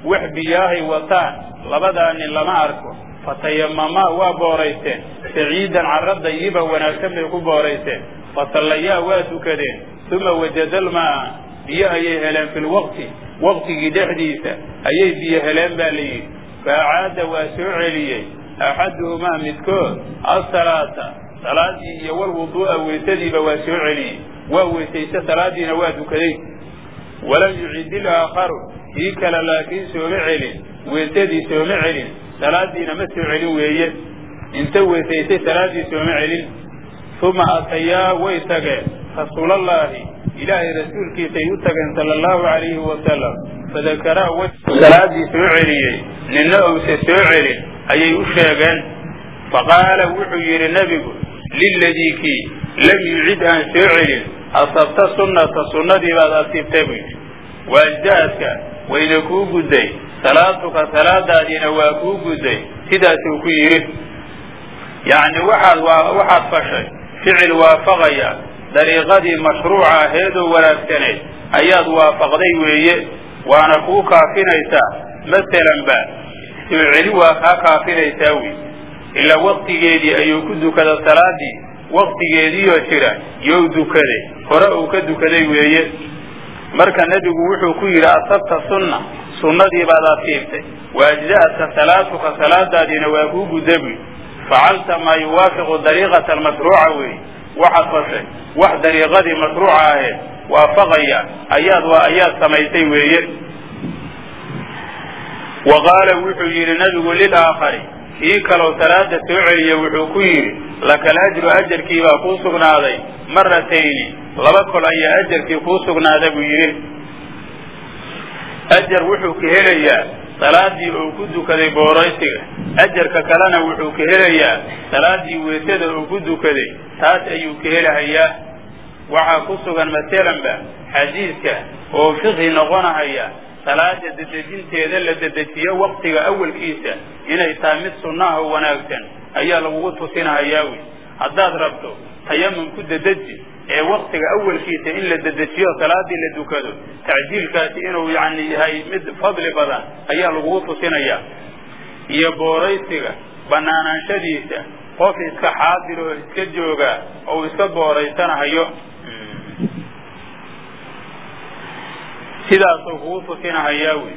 wax biyaahay wataan labadaa nin lama arko fatayamamaa waa booraysteen saciidan carra dayiba wanaagsan bay ku booraysteen fasallayaa waa dukadeen uma wajadalmaa biyo ayay heleen fi lwaqti waqtigii dhexdiisa ayay biyo heleen baa la yidhi faacaada waa soo celiyey axaduhumaa midkood asalaata salaadii iyo walwuduu'a weysadiiba waa soo celiyey waa weysayse salaadiina waa dukaday walam yucid ilaakharu kii kale laakiin sooma celin weysadii sooma celin salaadiina ma soo celin weeye inta weysaysay salaaddii sooma celin uma atayaa way tageen rasuulallaahi ilaahay rasuulkiisay u tageen sala allahu calayhi wasalam fadakaraa way salaadii soo celiyey ninna owse soo celin ayay u sheegeen faqaala wuxuu yidhi nebigu liladii kii lam yucid aan soo celin asabta sunnata sunnadii baad asiibtay buu yidhi waajdaadka wayna kuu gudday salaatuka salaadaadiina waa kuu gudday sidaasuu ku yidhi yacni waxaad waxaad fashay ficil waafaqaya dariiqadii mashruuca aheedoo wanaagsanayd ayaad waafaqday weeye waana kuu kaafinaysaa masalanba soo celi waa kaa kaafinaysaa wey ilaa waktigeedii ayuu ku dukada salaadii waktigeediioo jira you dukaday hore uu ka dukaday weeye marka nebigu wuxuu ku yidhi asabta sunna sunnadii baad asiibtay waajda'atka salaatuka salaadaadiina waa kuu gudda buy facalta maa yuwaafiqu dariiqata almashruuca weeye waxaad fashay wax dariiqadii mashruuca aheed waafaqaya ayaad ayaad samaysay weeye wa qaala wuxuu yidhi nabigu lilaakhari kii kaloo salaada soo celiya wuxuu ku yidhi lakal ajru ajarkii baa kuu sugnaaday maratayni laba kol ayaa ajarkii kuu sugnaada buu yidhi ajar wuxuu ka helayaa salaadii uu ku dukaday booraysiga ajarka kalena wuxuu ka helayaa salaadii weysada uu ku dukaday taas ayuu ka helahayaa waxaa ku sugan masalanba xadiidka oo fiqhi noqonahaya salaada dedejinteeda la dedejiyo waktiga awalkiisa inay tahay mid sunnaha oo wanaagsan ayaa lagugu tusinahayaa wey haddaad rabto tayamum ku dedeji ee waktiga awalkiisa in la dedejiyo salaadii la dukado tacjiilkaasi inuu yani yahay mid fadli badan ayaa lagugu tusinaya iyo booraysiga banaanaanshadiisa qof iska xaadir oo iska jooga oo iska booraysanahayo sidaasuu kugu tusinahayaa wey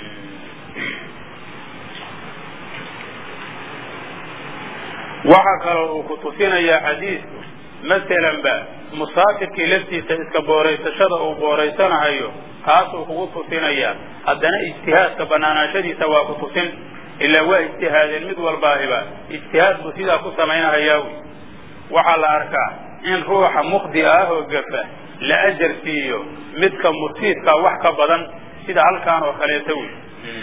waxaa kaloo uu ku tusinayaa xadiidku masalanba musaafirkii laftiisa iska booraysashada uu booraysanahayo kaasuu kugu tusinayaa haddana ijtihaadka banaanaanshadiisa waa ku tusin ilaa waa ijtihaadeen mid walbaahiba ijtihaad buu sidaa ku samaynahayaa wey waxaa la arkaa in ruuxa mukhdi ah oo gafa la ajar siiyo midka murtiidka wax ka badan sida halkaan oo kaleeta wey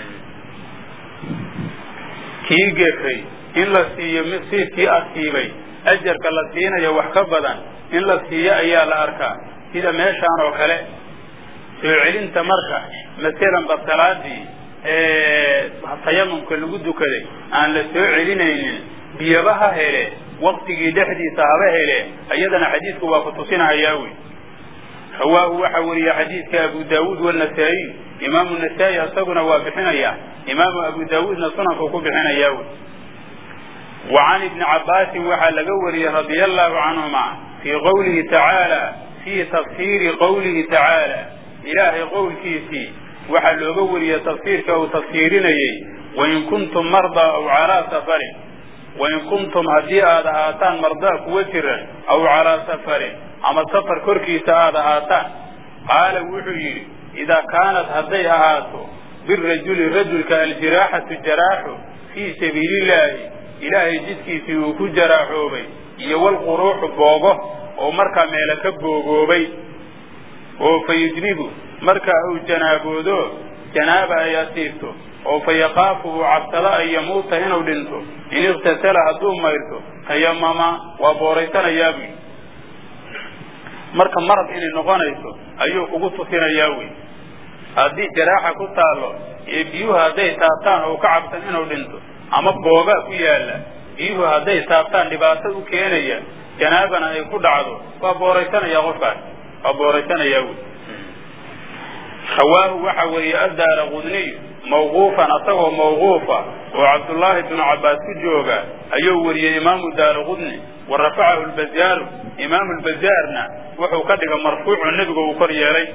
kii gefay in la siiyo midsiidkii asiibay ajarka la siinayo wax ka badan in la siiyo ayaa la arkaa sida meeshaan oo kale soo celinta marka masalanba salaadii tayamumka lagu dukaday aan la soo celinaynin biyaba ha hele waktigii dhexdiisa haba hele iyadana xadiidku waa ku tusinahayaa wey rawaahu waxaa weriya xadiidka abu daawuud wanasaa-iy imaamu nasaa-i isaguna waa bixinaya imaamu abu daawuudna sunanku ku bixinayaa wey wa can ibni cabbaasin waxaa laga wariyey radia allahu canhuma fii qowlihi tacaala fii tafsiiri qowlihi tacaala ilaahay qowlkiisii waxaa looga wariyey tafsiirka uu tafsiirinayey wain kuntum mardaa aw calaa safarin wain kuntum haddii aad ahaataan mardaa kuwa jiran aw calaa safarin ama safar korkiisa aad ahaataan qaala wuxuu yidhi idaa kaanat hadday ahaato birajuli rajulka aljiraaxatu jaraaxu fii sabiilillaahi ilaahay jidkiisii uu ku jaraaxoobay iyo walquruuxu boogo oo markaa meele ka boogoobay oo fa yujnibu markaa uu janaaboodo janaaba ay asiibto oo fa yakaafu uu cabsado an yamuuta inuu dhinto in iqtasala hadduu mayrto tayamama waa booraysanayaa buy marka marad inay noqonayso ayuu kugu tusinayaa wey haddii jaraaxa ku taallo ee biyuhu hadday taabtaan oo ka cabsan inuu dhinto ama boogaa ku yaalla biyuhu hadday taabtaan dhibaato u keenaya janaabana ay ku dhacdo waa booraysanaya qofkaas waa booraysanayaa wey rawaahu waxa weeye addaara qudniy mawquufan asagoo mawquufa oo cabdullaahi bnu cabbaas ku jooga ayuu wariyey imaamu daaraqudni wa rafacahu lbazaaru imaamu lbazaarna wuxuu ka dhiga marfuucu nebigu uu kor yeelay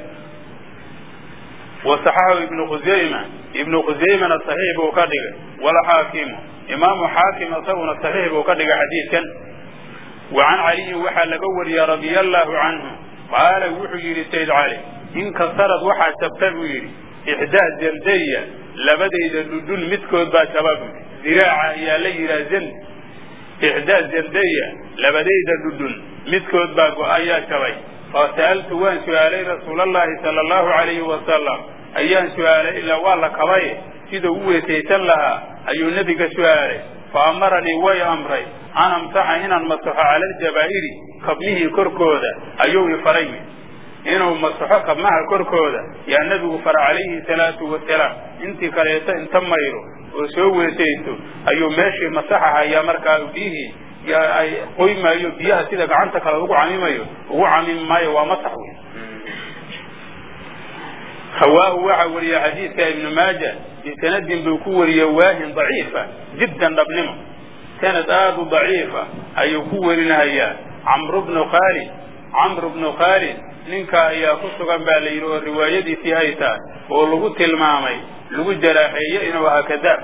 wa saxaxahu ibnu khusayma ibnu khusaymana saxiix buu ka dhigay walxaakimu imaamu xaakim isaguna saxiix buu ka dhigay xadiidkan wa can caliyin waxaa laga wariyey radia allaahu canhu qaala wuxuu yidhi sayd cali inkasarad waxaa jabta buu yidhi ixdaa zardaya labadayda dhudhun midkood baa jaba buu ziraaca ayaa la yidhaha zand ixdaa zardaya labadayda dhudhun midkood baa go-ayaa jabay fasa'altu waan su'aalay rasuulallaahi sala allahu calayhi wasalam ayaan su'aalay ilaa waa la kabaye sida u weesaysan lahaa ayuu nebiga su'aalay fa amaranii way amray an amsaxa inaan masaxo cala aljabaa'iri kabmihii korkooda ayuu ifaray inuu masaxo kabmaha korkooda yaa nebigu fara calayhi salaatu wasalaam intii kaleeto inta mayro oo soo weesaysto ayuu meeshii masaxahayaa markaa biyihii ay qoy maayo biyaha sida gacanta kale ugu camimayo ugu camimi maayo waa masax wey hawaahu waxaa wariya xadiidka ibnu maaja bisanadin buu ku wariyey waahin daciifa jiddan dhabnimo sanad aada u daciifa ayuu ku warinahayaa camru bnu khaalid camru bnu khaalid ninka ayaa ku sugan baa la yidhi oo riwaayadiisii ay tahay oo lagu tilmaamay lagu jaraaxeeye inuu ahaa kadaab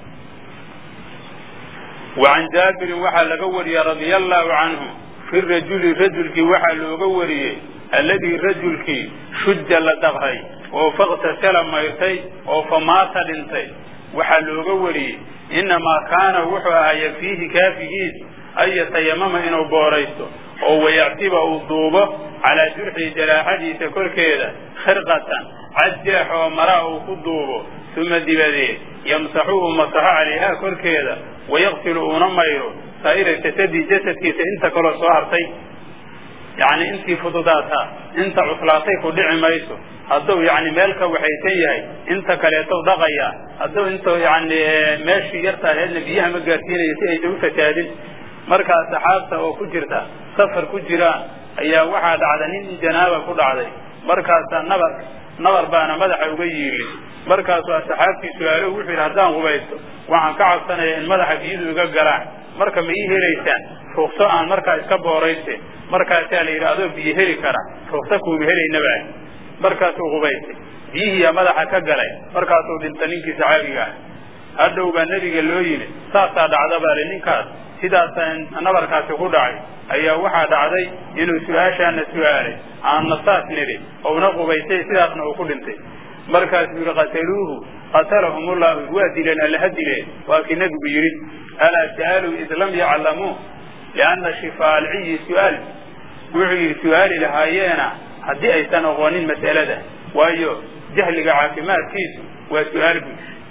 wa can jaabirin waxaa laga wariyey radia allaahu canhu fi rajuli rajulkii waxaa looga wariyey alladii rajulkii shujja la daqray oo faktasala mayrtay oo famaata dhintay waxaa looga wariyey innamaa kaana wuxuu ahaa yakfiihi kaafigiis an yatayamama inuu booraysto oo wayactiba uu duubo calaa jurxii jaraaxadiisa korkeeda khirqatan cadjeex oo maraa uu ku duubo uma dibadeed yamsaxu uu masaxo calayhaa korkeeda wayaqsilu uuna mayro saa'ira jasadii jasadkiisa inta kaloo soo hartay yacni intii fududaataa inta cuslaatay ku dhici mayso hadduu yacni meel ka waxaysan yahay inta kaleetou dhaqayaa hadduu inta yacni meeshii yartaaheedna biyaha ma gaarsiinayo si aysa u fasaadin markaa saxaabta oo ku jirta safar ku jiraan ayaa waxaa dhacda nin janaaba ku dhacday markaasaa nabar nabar baana madaxa uga yiili markaasuu asxaabtii su-aalo wuxuu yidhi haddaan qubaysto waxaan ka cabsanaya in madaxa biyadu iga galaan marka ma ii helaysaan ruukso aan markaa iska boorayste markaasaa la yidhi adoo biyo heli kara ruukso kuuma helaynaba markaasuu qubaystay biyihiiyaa madaxa ka galay markaasuu dhinta ninkii saxaabiga ah hadhow baa nebiga loo yimi saasaa dhacda baa li ninkaas sidaasa nabarkaasi ku dhacay ayaa waxaa dhacday inuu su-aashaana su-aalay aanna saas nidhi ouna qubaystay sidaasna uu ku dhintay markaasuu yidhi qataluuhu qatalahumullahu waa dileen allaha dileen waa kii nebigu yidhi alaa sa'aluu id lam yaclamuu lianna shifaa alciyi su-aal wuxuu yidhi su-aali lahaayeena haddii aysan aqoonin mas'alada waayo jahliga caafimaadkiisu waa su-aal buu yidhi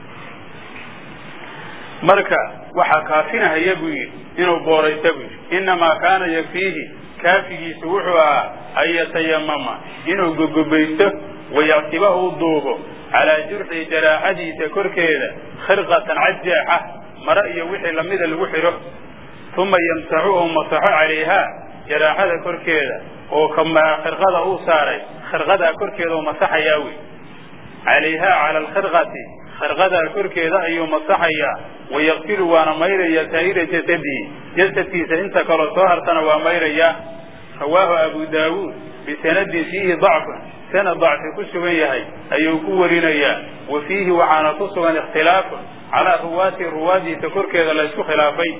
marka waxaa kaafinahaya buu yidhi inuu booraysta buu yidhi innamaa kaana yakfiihi kaafigiisu wuxuu ahaa an yatayamama inuu gogobaysto wayactiba uu duubo calaa jurxii jaraaxadiisa korkeeda khirqatan cadjeexa mare iyo wixii lamida lagu xidho uma yamsaxu uu masaxo calayhaa jaraaxada korkeeda oo khirqada uu saaray khirqadaa korkeeda uu masaxayaa wey calayhaa cala alkhirqati khirqadaa korkeeda ayuu masaxayaa wayaqsilu waana mayraya saa'ira jasadihi jasadkiisa inta kaloo soo hartana waa mayrayaa rawaahu abu daawuud bisanadin fiihi dacfun sanad dacfi ku sugan yahay ayuu ku warinayaa wa fiihi waxaana ku sugan ikhtilaafun calaa ruwaati ruwaadiisa korkeeda la isku khilaafay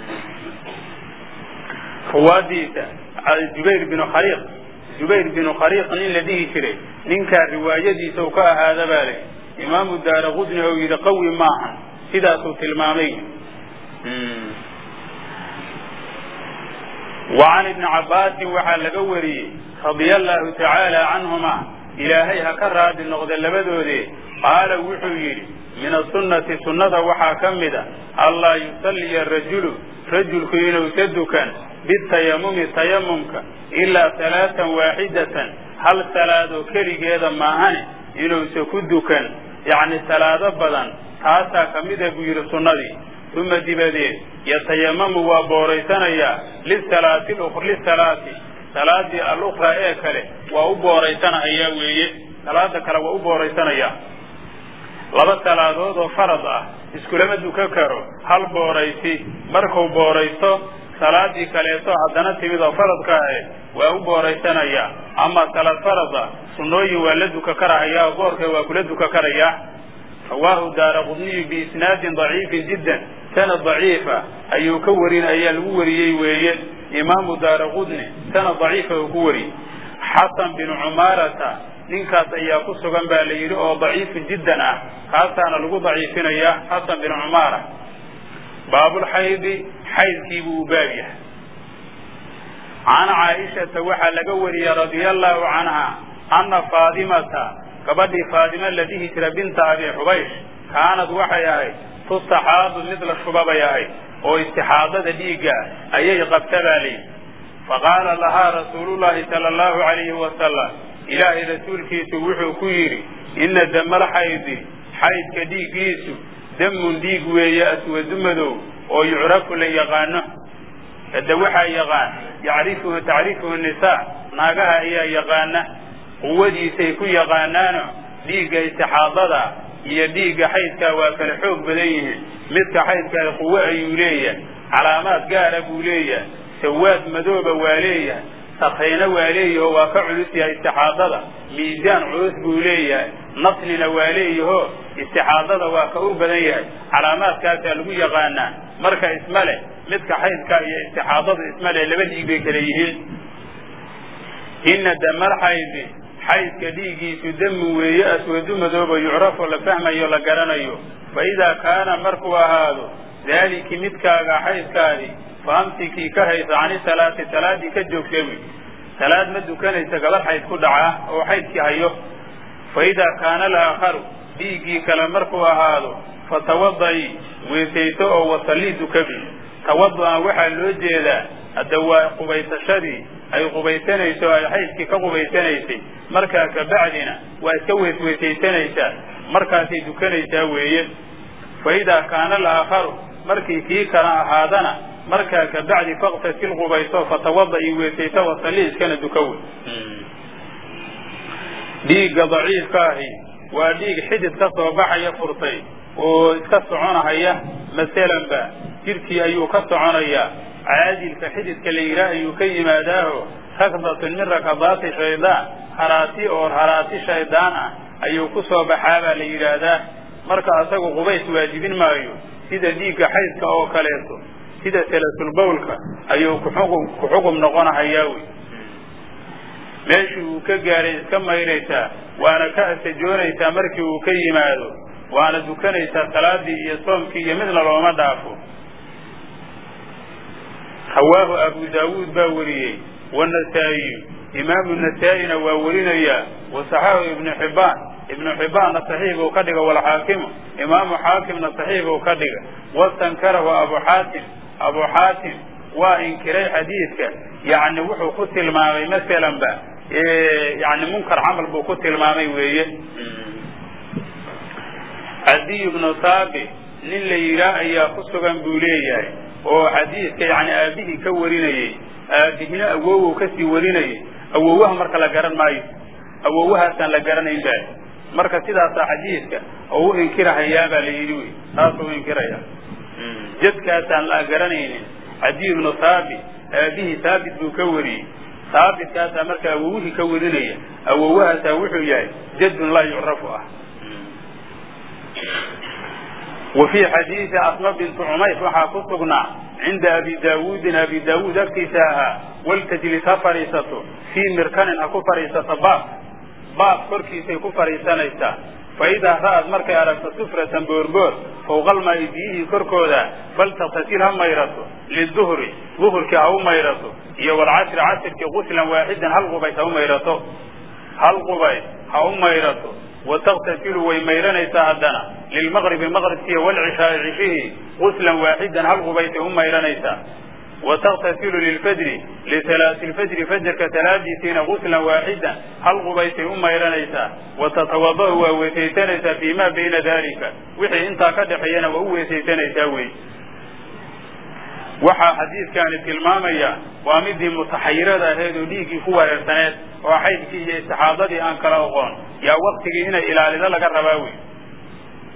ruwaadiisa jubayr binu khariiq jubayr binu khariiq nin la dhihi jiray ninkaa riwaayadiisa uu ka ahaada baa le imaamu daara qudni ou yidhi qawi maahan sidaasuu tilmaamay wa can ibni cabbaasin waxaa laga wariyey radia allaahu tacaala canhuma ilaahay ha ka raadi noqda labadoodee qaala wuxuu yidhi min asunnati sunnada waxaa ka mid a allaa yusalliya rajulu rajulku inuusa dukan bitayamumi tayamumka ilaa salaatan waaxidatan hal salaadoo keligeeda maahane inuusa ku dukan yacni salaado badan taasaa ka mida buu yidhi sunnadii uma dibadeed yatayamamu waa booraysanayaa lisalaati lisalaati salaadii alukhraa ee kale waa u booraysanahayaa weeye salaada kale waa u booraysanayaa laba salaadood oo farad ah iskulama dukan karo hal booraysi markuu booraysto salaadii kaleeto haddana timid oo faradka ahe waa u booraysanayaa ama salaad farada sunnooyin waa la duka karahayaa oo boorka waa kula duka karayaa rawaahu daara qudniyu biisnaadin daciifin jiddan sanad daciifa ayuu ka warin ayaa lagu wariyey weeye imaamu daara qudni sanad daciifa uu ku wariyey xasan binu cumaarata ninkaas ayaa ku sugan baa la yidhi oo daciifun jiddan ah kaasaana lagu daciifinayaa xasan binu cumaara baabulxaydi xaydkii buu u baab yahay can caaishata waxaa laga wariyey radia allahu canha ana faadimata gabadhii faadima la dhihi jira binta abi xubaysh kaanad waxay ahayd tustaxaadu mid la shuba bay ahayd oo istixaadada dhiigga ayay qabta baa layidhi faqaala lahaa rasuulullahi sala allahu alayhi wasalam ilaahay rasuulkiisu wuxuu ku yidhi ina damal xaydi xaydka dhiiggiisu damun dhiig weeye aswadu madow oo yucrafu la yaqaano hadda waxaa yaqaan yacrifuhu tacrifuhu nisaa naagaha ayaa yaqaana quwadiisay ku yaqaanaano dhiigga istixaadada iyo dhiigga xaydkaa waa kala xoog badan yihiin midka xaydkaa quwo ayuu leeyahay calaamaad gaara buu leeyahay sawaad madooba waa leeyahay sakrayna waa leeyaho waa ka culus yahay istixaadada miisaan culus buu leeyahay naslina waa leeyaho istixaadada waa ka u badan yahay calaamaadkaasaa lagu yaqaanaa marka isma leh midka xaydka iyo istixaadadu isma leh laba dhiig bay kala yihiin ina damal xaydi xaydka dhiiggiisu damu weeye aswadu madooba yucrafo la fahmayo la garanayo fa idaa kaana markuu ahaado daaliki midkaaga xaydkaadii faamsikii ka haysa cani salaati salaadii ka joogsawi salaad ma dukanaysa gabadh xayd ku dhaca oo xaydkii hayo fa idaa kaana alaakharu dhiiggii kale markuu ahaado fatawada'i weysayso oo wasallii dukabi tawadu'an waxaa loo jeedaa hadda waa qubaysashadii ay qubaysanayso o ay xaydkii ka qubaysanaysay markaa kabacdina waa iska weysweysaysanaysaa markaasay dukanaysaa weeye fa idaa kaana alaakharu markii kii kala ahaadana markaa kabacdi faktasil qubayso fatawada'i weysayso wasalli iskana dukawe dhiigga daciifka ahi waa dhiig xidid ka soo baxaya furtay oo iska soconahaya masalanba jidhkii ayuu ka soconayaa caadilka xididka la yidhaah ayuu ka yimaadaaho rakdatun min rakadaati shaydaan haraati oo haraati shaydaan ah ayuu ku soo baxaabaa la yidhaahdaa marka asagu qubays waajibin maayo sida dhiigga xaydka oo kaleeto sida salasulbawlka ayuu kuxuqum ku xukum noqonahayaa wey meeshii uu ka gaaray iska mayraysaa waana ka asajoonaysaa markii uu ka yimaado waana dukanaysaa salaadii iyo soomkii iyo midna looma dhaafo rawaahu abu daawuud baa wariyey wanasaa'iyu imaamu nasaa-ina waa warinayaa wasaxaahu ibnu xibbaan ibnu xibbaanna saxiix buu ka dhiga walxaakimu imaamu xaakimna saxiix buu ka dhiga wastankarahu abu xaatim abu xaatim waa inkiray xadiidka yani wuxuu ku tilmaamay masalanba yani munkar camal buu ku tilmaamay weeye cadiy bnu saabi nin la yidhaah ayaa ku sugan buu leeyahay oo xadiidka yani aabihii ka warinayey aabihina awowow kasii warinayay awowaha marka la garan maayo awowahaasaan la garanayn ba marka sidaasaa xadiidka oo u inkirahayaa baa la yidhi wy taasuu u inkiraya jadkaasaan la garanaynin cadiy bnu saabit aabihii saabit buu ka wariyey saabitkaasaa marka awowihii ka warinaya awowahaasaa wuxuu yahay jadun laa yucrafu ah wa fii xadiidi asma bintu cumays waxaa ku sugnaa cinda abi daawuudin abi daawuud agtiisa ahaa waltajlis ha fadhiisato fii mirkanin ha ku fadhiisato baab baab korkiisay ku fadhiisanaysaa fa idaa ra'ad markay aragto sufratan boorboor fawqalmaa'i biyihii korkooda faltaktasil ha mayrato liduhri duhurkii ha u mayrato iyo walcasri casirkii quslan waaxidan hal qubays ha u mayrato hal qubays ha u mayrato wataktasilu way mayranaysaa haddana lilmaqribi maqribkiiyo walcishaai cishihii quslan waaxidan hal qubaysay u mayranaysaa wataktasilu lilfajri lisalaati lfajri fajarka salaadiisiina quslan waaxidan hal qubaysay u mayranaysaa watatawada-u waa weesaysanaysaa fii ma bayna dalika wixii intaa ka dhexeeyana waa u weesaysanaysaa wey waxaa xadiidkaani tilmaamaya waa midii mutaxayirada ahayd oo dhiiggii ku wareersaneed oo xaydkii iyo istixaadadii aan kala oqoon yaa waktigii inay ilaalido laga rabaa wey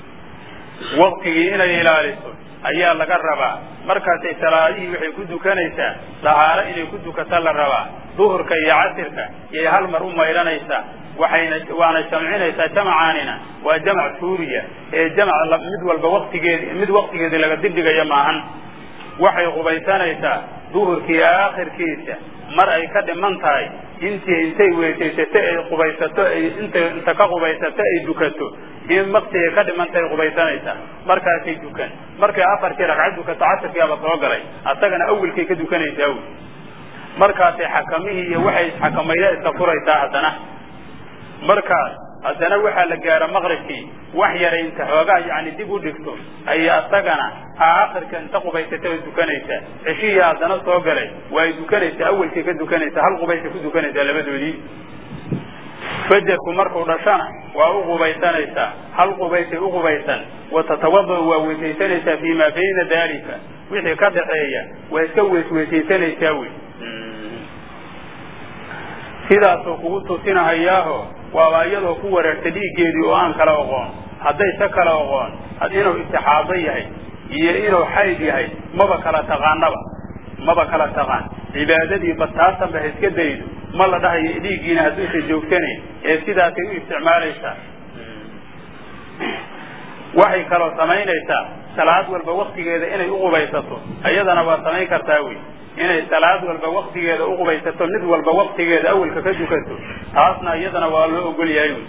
waktigii inay ilaaliso ayaa laga rabaa markaasay salaadihii waxay ku dukanaysaa dahaaro inay ku dukata la rabaa duhurka iyo casirka iyay hal mar u maydhanaysaa waxayna waana jamcinaysaa jamacaanina waa jamac suuriya ee jamac mid walba waktigeedi mid waktigeedii laga dibdhigaya maahan waxay qubaysanaysaa duhurkii aakhirkiisa mar ay ka dhiman tahay intii intay weysaysato ay qubaysato ay intay inta ka qubaysato ay dukato in maktigay ka dhiman tahay qubaysanaysaa markaasay dukan markay afarkii ragcad dukato casirkiiaba soo galay asagana awelkay ka dukanaysaa wy markaasay xakamihii iyo waxay xakamayda iska furaysaa haddana markaas haddana waxaa la gaara maqribkii wax yaray inta xoogaa yani dib u dhigto ayay asagana aakhirka inta qubaysata way dukanaysaa ceshihii haddana soo galay waa ay dukanaysaa awelkay ka dukanaysaa hal qubaysay ku dukanaysaa labadoodii fajarku markuu dhashana waa u qubaysanaysaa hal qubaysay u qubaysan wa tatawada waa weysaysanaysaa fii maa bayna daalika wixii ka dhaxeeya waa iska weysweysaysanaysaa wey sidaasuu kugu tusinahayaaho waaba iyadoo ku wareerta dhiiggeedii oo aan kala oqoon hadday se kala oqoon inuu istixaado yahay iyo inuu xayd yahay maba kala taqaanaba maba kala taqaan cibaadadii bataasanba ha iska daydo ma la dhahayo dhiiggiina hadduusan joogsanayn ee sidaasay u isticmaalaysaa waxay kaloo samaynaysaa salaad walba waktigeeda inay u qubaysato iyadana waa samayn kartaa wey inay salaad walba waktigeeda u qubaysato mid walba waktigeeda awelka ka dukato taasna iyadana waa loo ogol yahay wy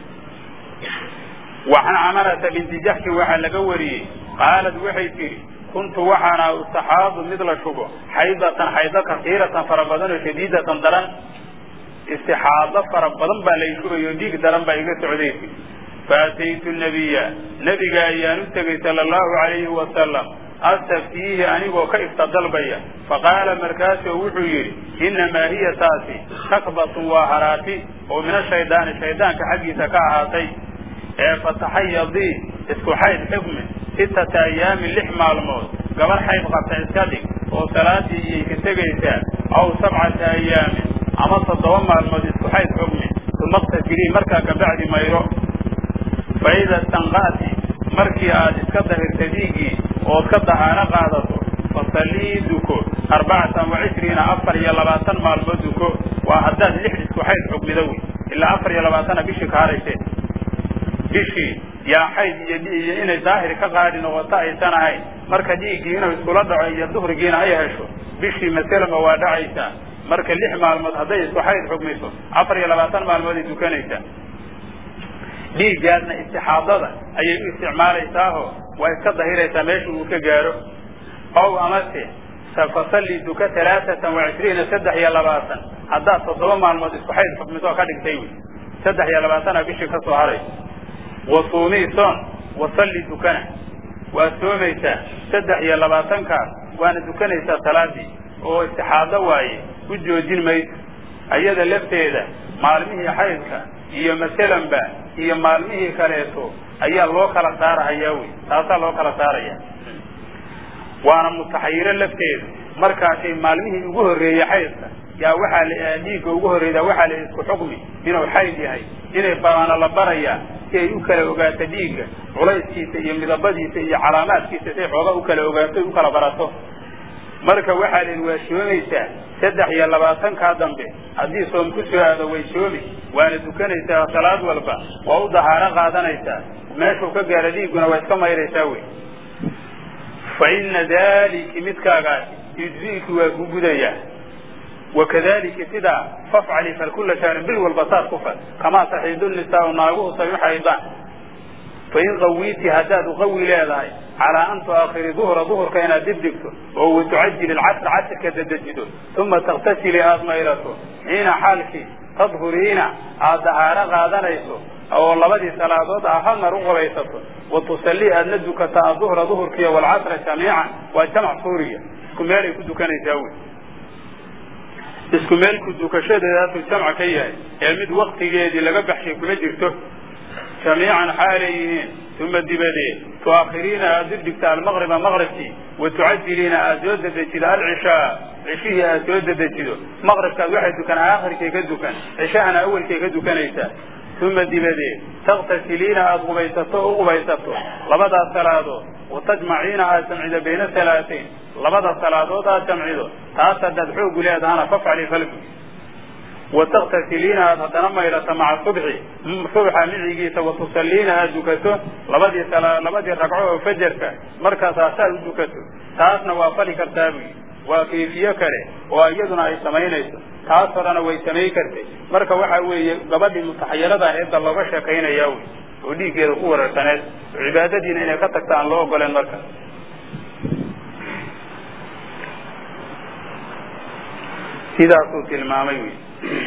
waxan camarata binti jaxshin waxaa laga wariyey qaalad waxay tidhi kuntu waxaana ustaxaadu mid la shubo xaydatan xaydo kasiiratan fara badan oo shadiidatan daran istixaado fara badan baa lay shubayo dhiig daran baa iga socdaysi faataytu nabiya nabiga ayaan u tegay sala allahu alayhi wasalam astaftiihi anigoo ka ifta dalbaya faqaala markaasoo wuxuu yidhi innamaa hiya taasi takbatun waa haraati oo min ashaydaani shaydaanka xaggiisa ka ahaatay ee fataxayadii isku xayd xukmi sittata ayaamin lix maalmood gabar xayd qabta iska dhig oo salaadii iyay ka tegaysaa aw sabcata ayaamin ama toddoba maalmood isku xayd xukmi uma qtasilii markaa kabacdi mayro fa ida stanqa'ti markii aad iska dahirta dhiiggii ood ka dahaano qaadato fasallii duko arbacatan wa cishriina afar iyo labaatan maalmood duko waa haddaad lix isku xayd xugmida wey ilaa afar iyo labaatana bishii ka haraysee bishii yaa xayd iyo iyo inay daahir ka qaadi noqoto aysan ahayn marka dhiiggii inuu iskula dhaco iyo duhrigiina ay hesho bishii maselama waa dhacaysaa marka lix maalmood hadday isku xayd xugmiso afar iyo labaatan maalmood ay dukanaysaa dhiiggaasna istixaadada ayay u isticmaalaysaao waa iska dahiraysaa meesha uu ka gaaro ow amase fasalli duka talaatatan wa cishriina saddex iyo labaatan haddaad toddoba maalmood isku xayd xukmiso oo ka dhigtay wey saddex iyo labaatana bishii ka soo haray wa suumii soon wasalli dukana waa soomaysaa saddex iyo labaatankaas waana dukanaysaa salaadii oo istixaado waaye u joojin mayso ayada lafteeda maalmihii xaydka iyo masalanba iyo maalmihii kaleeto ayaa loo kala saarahayaa wey taasaa loo kala saaraya waana mutaxayiro lafteeda markaasay maalmihii ugu horreeyey xaydka yaa waxaa la dhiigga ugu horreyda waxaa la isku xukmi inuu xayd yahay inay baana la barayaa si ay u kala ogaato dhiigga culayskiisa iyo midabadiisa iyo calaamaadkiisa say xooga u kala ogaato u kala barato marka waxaa la waa soomaysaa saddex iyo labaatankaa dambe haddii soom ku soo aado way soomi waana dukanaysaa salaad walba waa u dahaaro qaadanaysaa meeshuu ka gaaro dhiigguna waa iska mayraysaa wey fa ina daliki midkaagaasi yujzi'ki waa ku gudayaa wakadalika sidaa fafcali fal kula shahrin bil walba saas ku fal kamaa taxiidu nisaau naaguhu say u xaydaan fain qawiiti haddaad uqawi leedahay calaa an tuaakhiri duhra duhurka inaad dib dhigto oo watucajili lcasr casrka dadejido uma takhtasili aad mayrato xiina xaalkii tadhuriina aad dahaaro qaadanayso oo labadii salaadood ah hal mar u qabaysato wa tusallii aadna dukata aduhra duhurkiiyo walcasra jamiican waa jamc suuriya isku meelay ku dukanaysaa wey isku meelku dukashadeedaasuu jamca ka yahay ee mid waktigeedii laga baxshay kuma jirto jamiican xaalay yihiin uma dibadeed tuaakhiriina aad dib dhigta almaqriba maqribkii wa tucajiliina aad soo dedejido alcishaa cishihii aad soo dedejido maqribkaad waxay dukan aakhirkay ka dukan cishahana awelkay ka dukanaysaa uma dibadeed taktasiliina aada qubaysato o u qubaysato labadaas salaadood watajmaciina aad jamcido bayna salaateyn labada salaadood aad jamcido taas haddaad xoogu leedahana fafcali falgu wataktasiliina aad haddana maydhato maca subxi subxa micigiisa watusaliina aad dukato labadii labadii ragco oo fajarka markaasaa saa u dukato taasna waa fali kartaa buyi waa kayfiye kale oo iyaduna ay samaynayso taas horena way samayn kartay marka waxa weeye gabadhii mutaxayirada aheedda looga sheekaynaya wey oo dhiiggeeda ku wareersaneed oo cibaadadiina inay ka tagta aan loo ogoleen marka sidaasuu tilmaamay wy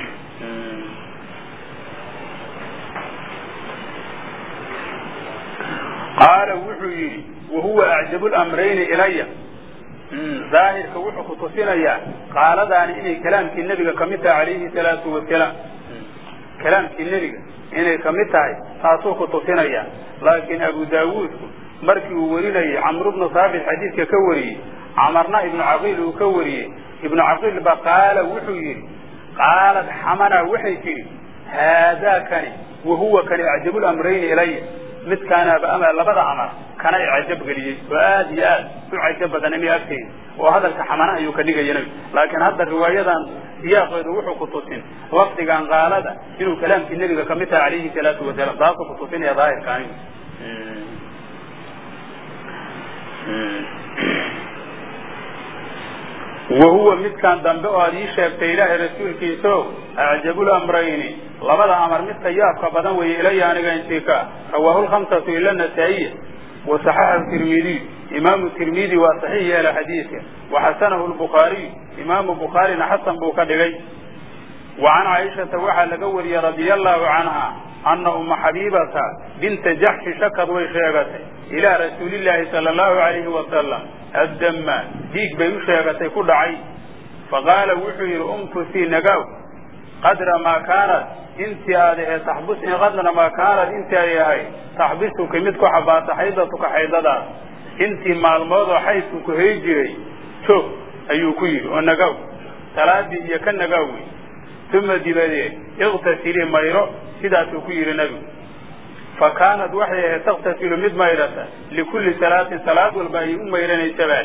qaala wuxuu yidhi wahuwa acjabu lamrayni ilaya daahirka wuxuu ku tusinayaa qaaladaani inay kalaamkii nebiga kamid tahay calayhi salaatu wasalaam kalaamkii nebiga inay kamid tahay taasuu ku tusinaya laakiin abu daawuudku markii uu warinayay camru bnu saabit xadiidka ka wariyey camarna ibnu caqiil uu ka wariyey ibnu caqiil ba qaala wuxuu yidhi qaalad xamana waxay tidhi haadaakani wahuwa kani acjabu lamrayni ilaya midkaanaaba ama labada amar kana icajab geliyey oo aad iyo aad u cajab badan imi agteyda oo hadalka xamana ayuu ka dhigaya nebi laakiin hadda riwaayadan siyaaqeedu wuxuu ku tusin lafdigan qaalada inuu kalaamkii nebiga kamid tahay calayhi salaatu wasalaam taasuu ku tusinaya daahirkaani wahuwa midkan dambe oo aad ii sheegtay ilaahay rasuulkiisao acjabu lamrayni labada amar midka yaabka badan weeye ilaya aniga intika rawaahu lhamsatu ila nasaa'iya wasaxaxahu tirmidiy imaamu tirmidi waa saxiix yeela xadiidka waxasanahu lbukhaariy imaamu bukhaarina xasan buu ka dhigay wa can caaishata waxaa laga wariyey radia allahu canha ana uma xabiibata binta jaxshi shakad way sheegatay ilaa rasuulillaahi sala allahu alayhi wasalam addama dhiig bay u sheegatay ku dhacay faqaala wuxuu yidhi umkusii nagaw qadra maa kaanat intii aad ahee taxbus qadra maa kaanat intii ay ahayd taxbisuka mid ku xabaasa xaydatuka xaydadaas intii maalmood oo xaydku ku hay jiray joog ayuu ku yidhi oo nagaw salaadii iyo ka nagaw wey uma dibadeed iqtasilii mayro sidaasuu ku yidhi nebigu fa kaanat waxay ahayd taktasilu mid maydhata likulli salaatin salaad walba ayay u maydhanaysabaan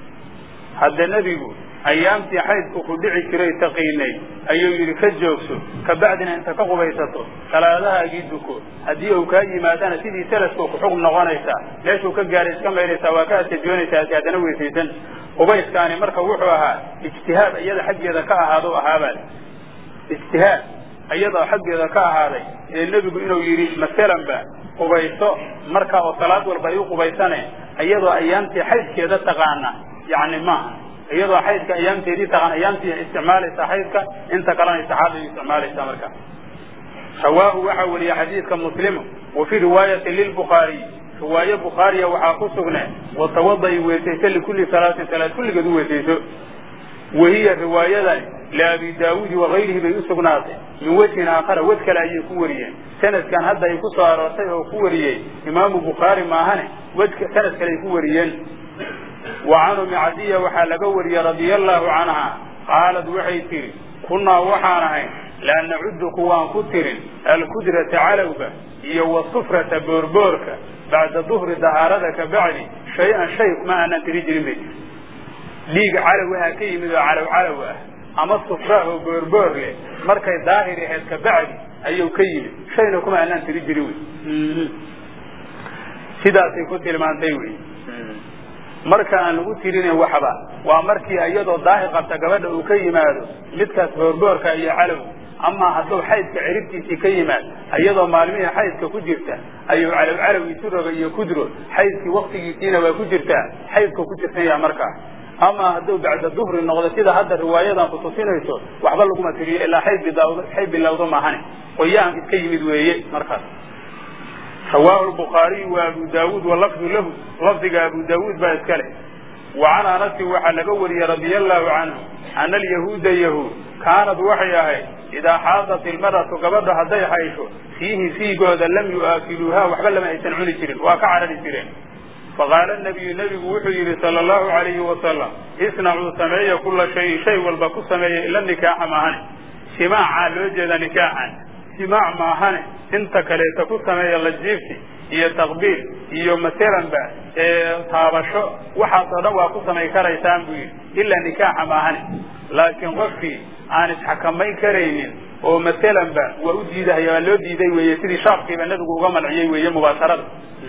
hadda nebigu ayaamtii xaydku ku dhici jiray taqiinay ayuu yidhi ka joogso kabacdina inta ka qubaysato salaadahaagii duko haddii uu kaa yimaadana sidii salaskoo ku xugm noqonaysaa meeshuu ka gaaray iska maydhaysaa waa ka asajoonaysaa si haddana weysaysan qubayskaani marka wuxuu ahaa ijtihaad iyada xaggeeda ka ahaado ahaabaa ijtihaad iyadoo xaggeeda ka ahaaday ee nebigu inuu yidhi masalan ba qubayso marka oo salaad walba ay u qubaysane iyadoo ayaamtii xaydkeeda taqaana yani maaha iyadoo xaydka ayaamteedii taqaan ayaamtii isticmaalaysa xaydka inta kalena saxaabay isticmaalaysa marka rawaahu waxaa weriye xadiidka muslimu wa fii riwaayati lilbukhaariy riwaaye bukhaariya waxaa ku sugne watawada'i weysayso likulli salaatin salaad kulligeed u weysayso wahiya riwaayadani liabi daawuudi wakayrihi bay u sugnaatay min wejhin aakhara wed kale ayay ku wariyeen sanadkan hadda ay ku soo aroortay oo ku wariyey imaamu bukhaari maahane wejka sanad kale ay ku wariyeen wa can umi cadiya waxaa laga wariyey radia allahu canha qaalad waxay tihi kunnaa waxaan ahayn laa nacudu kuwaan ku tirin alkudrata calowga iyo wasufrata boorboorka bacda duhri dahaarada ka bacdi shay-an shay kuma aanaan tiri jirin bay tii dhiig calow aha ka yimid oo calow calow ah ama sufra oo boorboor leh markay daahir ahayd ka bacdi ayuu ka yimid shayna kuma aanaan tiri jirin wey sidaasay ku tilmaantay wey marka aan lagu tirinin waxba waa markii iyadoo daahir qabta gabadha uu ka yimaado midkaas boorboorka iyo calow amaa hadduu xaydka ciribtiisii ka yimaad iyadoo maalmihii xaydka ku jirta ayuu calow calow isu roga iyo kudro xaydkii waktigiisiina waa ku jirtaa xaydka ku jirtanya markaa ama hadduu bacda duhri noqdo sida hadda riwaayadan kutusinayso waxba laguma tiriyo ilaa xayd bilawdo xayd bilowdo maahane qoyaan iska yimid weeye markaas rawaahu lbukhaariyu wa abu daawuud walafdu lahu lafdiga abu daawuud baa iska leh wa can anasin waxaa laga wariyey radia allahu canhu ana alyahuuda yahuud kaanad waxay ahayd idaa xaadat ilmaratu gabadha hadday xaysho fiihi fiigooda lam yu'aakiluuha waxba lama aysan cuni jirin waa ka carari jireen faqaala nabiyu nebigu wuxuu yidhi sala allahu alayhi wasalam isnacuu sameeya kula shayin shay walba ku sameeya ila nikaaxa maahane jimaaca loo jeeda nikaaxan jimaac maahane inta kaleeta ku sameeya lajiifti iyo taqbiil iyo masalanba taabasho waxaasoo dhan waa ku samay karaysaan buu yidhi ilaa nikaaxa maahane laakiin qofkii aan isxakamayn karaynin oo masalanba waa u diidahaya waa loo diiday weeye sidii shaafkiiba nabigu uga manciyey weeye mubaasharada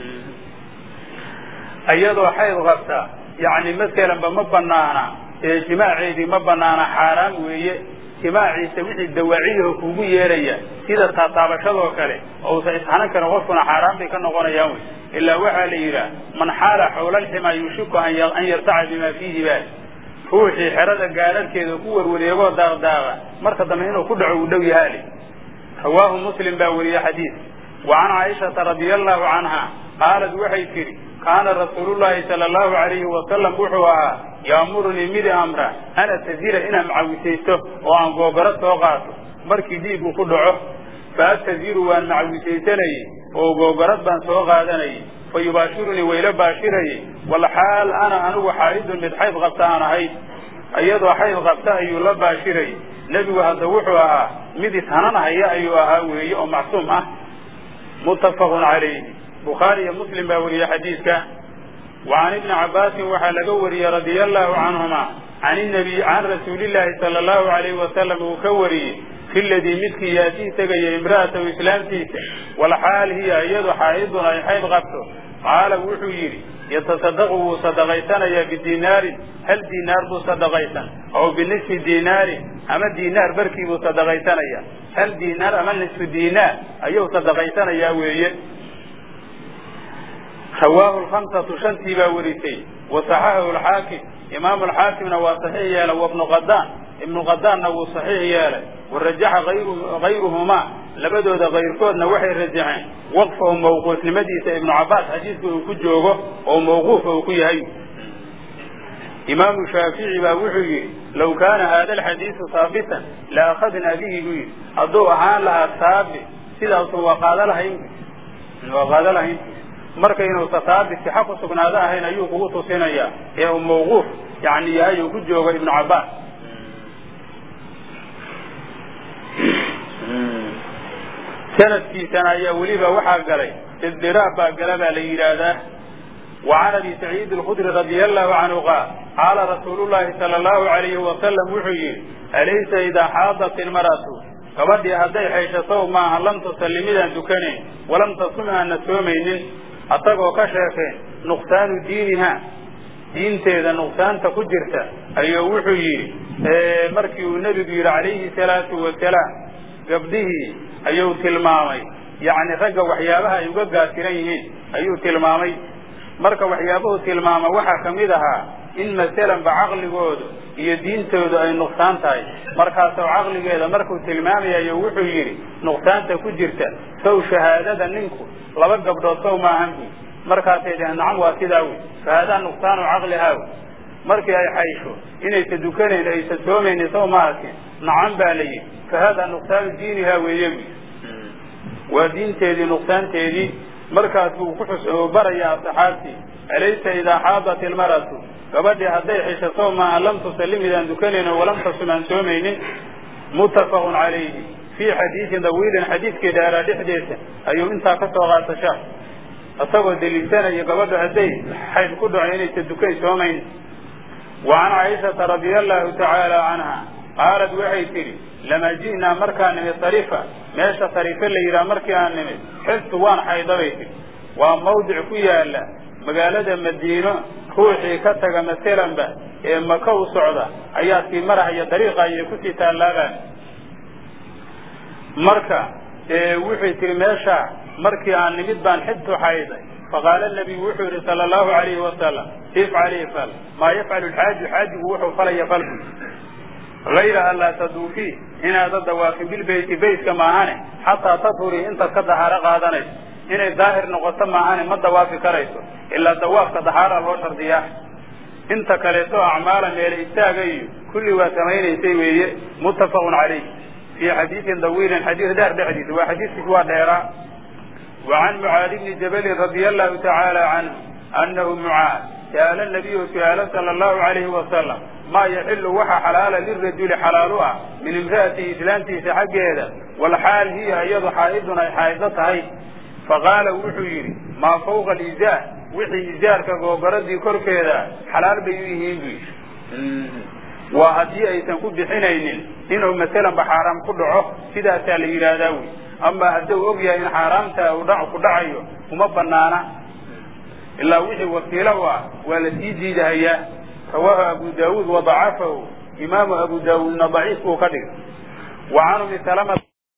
iyadoo xayd qabta yani masalanba ma banaana jimaaceedii ma banaana xaaraam weeye jimaaciisa wixii dawaaciyaho kugu yeeraya sida taataabashadoo kale ousa ishanan karin qofkuna xaaraan bay ka noqonayaan wey ilaa waxaa la yidhaah man xaala xawlalxima yushiku an yartaca bima fiihi baal ruuxii xerada gaararkeeda ku warwareegoo daaqdaaqa marka dambe inuu ku dhaco uu dhow yahaale rawaahu muslim baa weriye xadiid wa can caaishata radia allahu canha qaalad waxay tidhi kaana rasuulullahi sala allahu alayhi wasalam wuxuu ahaa yaamurunii midi amra an atazila inaan macawisaysto oo aan googoro soo qaato markii dhiigu ku dhaco fa ataziru waan macawisaysanayey oo googorad baan soo qaadanayay fa yubaashirunii wayla baashirayey walxaal ana anigu xaa'idun mid xayd qabta aan ahayd iyadoo xayd qabta ayuu la baashirayay nebigu hadda wuxuu ahaa mid ishananhaya ayuu ahaa weeye oo macsuum ah muttafaqun calayhi bukhaari iyo muslim baa wariyey xadiidka wa can ibni cabbaasin waxaa laga wariyey radia allahu canhuma can nabiy can rasuulillahi sala allahu alayhi wasalam uu ka wariyey fi ladii midkii yaatii tegaya imra'atahu islaamtiisa walxaal hiya iyadu xaa'idun ay xayd qabto qaala wuxuu yidhi yatasadaqu wuu sadaqaysanayaa bidinaarin hal diinaar buu sadaqaysan aw binisfi diinaarin ama diinaar barkii buu sadaqaysanaya hal diinaar ama nisfu diinaar ayuu sadaqaysanayaa weeye rawaahu lhamsatu shantii baa warisay wa saxaxahu lxaakim imaamu alxaakimna waa saxiix yeelay wabnu qadaan ibnu qadaanna wuu saxiix yeelay warajaxa hayruhumaa labadooda kayrkoodna waxay rajaxeen waqfahu mawquufnimadiisa ibnu cabbaas xadiidka uu ku joogo oo mawquufa uu ku yahay imaamu shaafici baa wuxuu yidhi law kaana haada alxadiisu haabitan la akhadnaa bihi buu yidhi hadduu ahaan lahaa saabit sidaasu waa qaada lahayn waa qaada lahayn marka inuusa saabit sixa ku sugnaado ahayn ayuu kugu tusinayaa ee uu mawquuf yani yahay uu ku joogo ibnu cabbaas sanadkiisana ayaa weliba waxaa galay isdiraab baa gala baa la yidhaahdaa wa can abi saciid alkhudri radia allahu canhu qaal qaala rasuulu llahi sala allahu alayhi wasalam wuxuu yidhi alaysa idaa xaadat ilmaratu gabadhii hadday xayshasow maaha lam tusalli midaan dukanayn walam tasum aana soomaynin asagoo ka sheekeen nuqsaanu diiniha diinteeda nuqsaanta ku jirta ayuu wuxuu yidhi markii uu nebigu yidhi calayhi salaatu wasalaam gabdhihii ayuu tilmaamay yacni ragga waxyaabaha ay uga gaasiran yihiin ayuu tilmaamay marka waxyaabuhu tilmaama waxaa ka mid ahaa in masalanba caqligoodu iyo diintoodu ay nuqsaan tahay markaasoo caqligeeda markuu tilmaamayayo wuxuu yidhi nuqsaanta ku jirta sow shahaadada ninku laba gabdhood sow maahan bu markaasay dhaheen nacam waa sidaa wey fahaadaa nuqsaanu caqlihaa wey markii ay xaysho inaysa dukanayn aysa soomaynin sow ma arkin nacam baa la yidhi fahaadaa nuqsaanu diinihaa weeye bu waa diinteedii nuqsaanteedii markaas buu ku xus barayaa asxaabtii alaysa idaa xaadat ilmaratu gabadhii hadday xisho sow maaha lam tusalli midaan dukanayno walam tasum aan soomaynin muttafaqun calayhi fii xadiidin dawiilin xadiidkii dheeraa dhexdeesa ayuu intaa ka soo qaatashaa isagoo deliishanaya gabadhu hadday xayd ku dhaco inaysa dukan soomayn wa can caaishata radia allahu tacaala canha qaalad waxay tidhi lamaa ji'naa markaan nimid sarifa meesha sarife la yidhaha markii aan nimid xiftu waan xaydabay tidhi waa mawdic ku yaala magaalada madiino ruuxii ka taga masalanba ee maka u socda ayaa sii marahaya dariiqa ayay kusii taallaagaan marka wuxuu tihi meesha markii aan nimid baan xibtu xayday faqaala nabiyu wuxuu yihi sala allahu alayhi wasalam ifcali fal maa yafcalu lxaaju xaajigu wuxuu falaya falku hayra an laa taduufii inaada dawaafin bilbeyti beytka maahane xataa tadhurii intaad ka dahaaro qaadanayso inay daahir noqoto maahane ma dawaafi karayso ilaa dawaafka dahaara loo shardiyaa inta kaleeto acmaala meele istaaga iyo kulli waa samaynaysay weeye muttafaqun calayh fii xadiidin dawiilin xadiis dheer dhexdiisa waa xadiiskiis waa dheeraa wa can mucaad bni jabalin radia allahu tacaala canhu annahu mucaad sa'ala nabiyu su-aalo sala allahu alayhi wasalam maa yaxilu waxa xalaala lirajuli xalaal u ah min imra'atihi islaantiisa xaggeeda walxaal hiya iyadu xaa'idun ay xaa'ido tahay faqaala wuxuu yidhi maa fawqa alizaar wixii izaarka googoradii korkeeda xalaal bay u yihiin bu yidhi waa haddii aysan ku bixinaynin inuu masalanba xaaraam ku dhaco sidaasaa la yidhaahdaa wey ama hadduu og yahay in xaaraamta uu dha ku dhacayo uma banaana ilaa wixii wakiilo u ah waa la sii diidahayaa rawaahu abu daawuud wadacafahu imaamu abu daawuudna daciif buu ka dhigay wa can umi salamata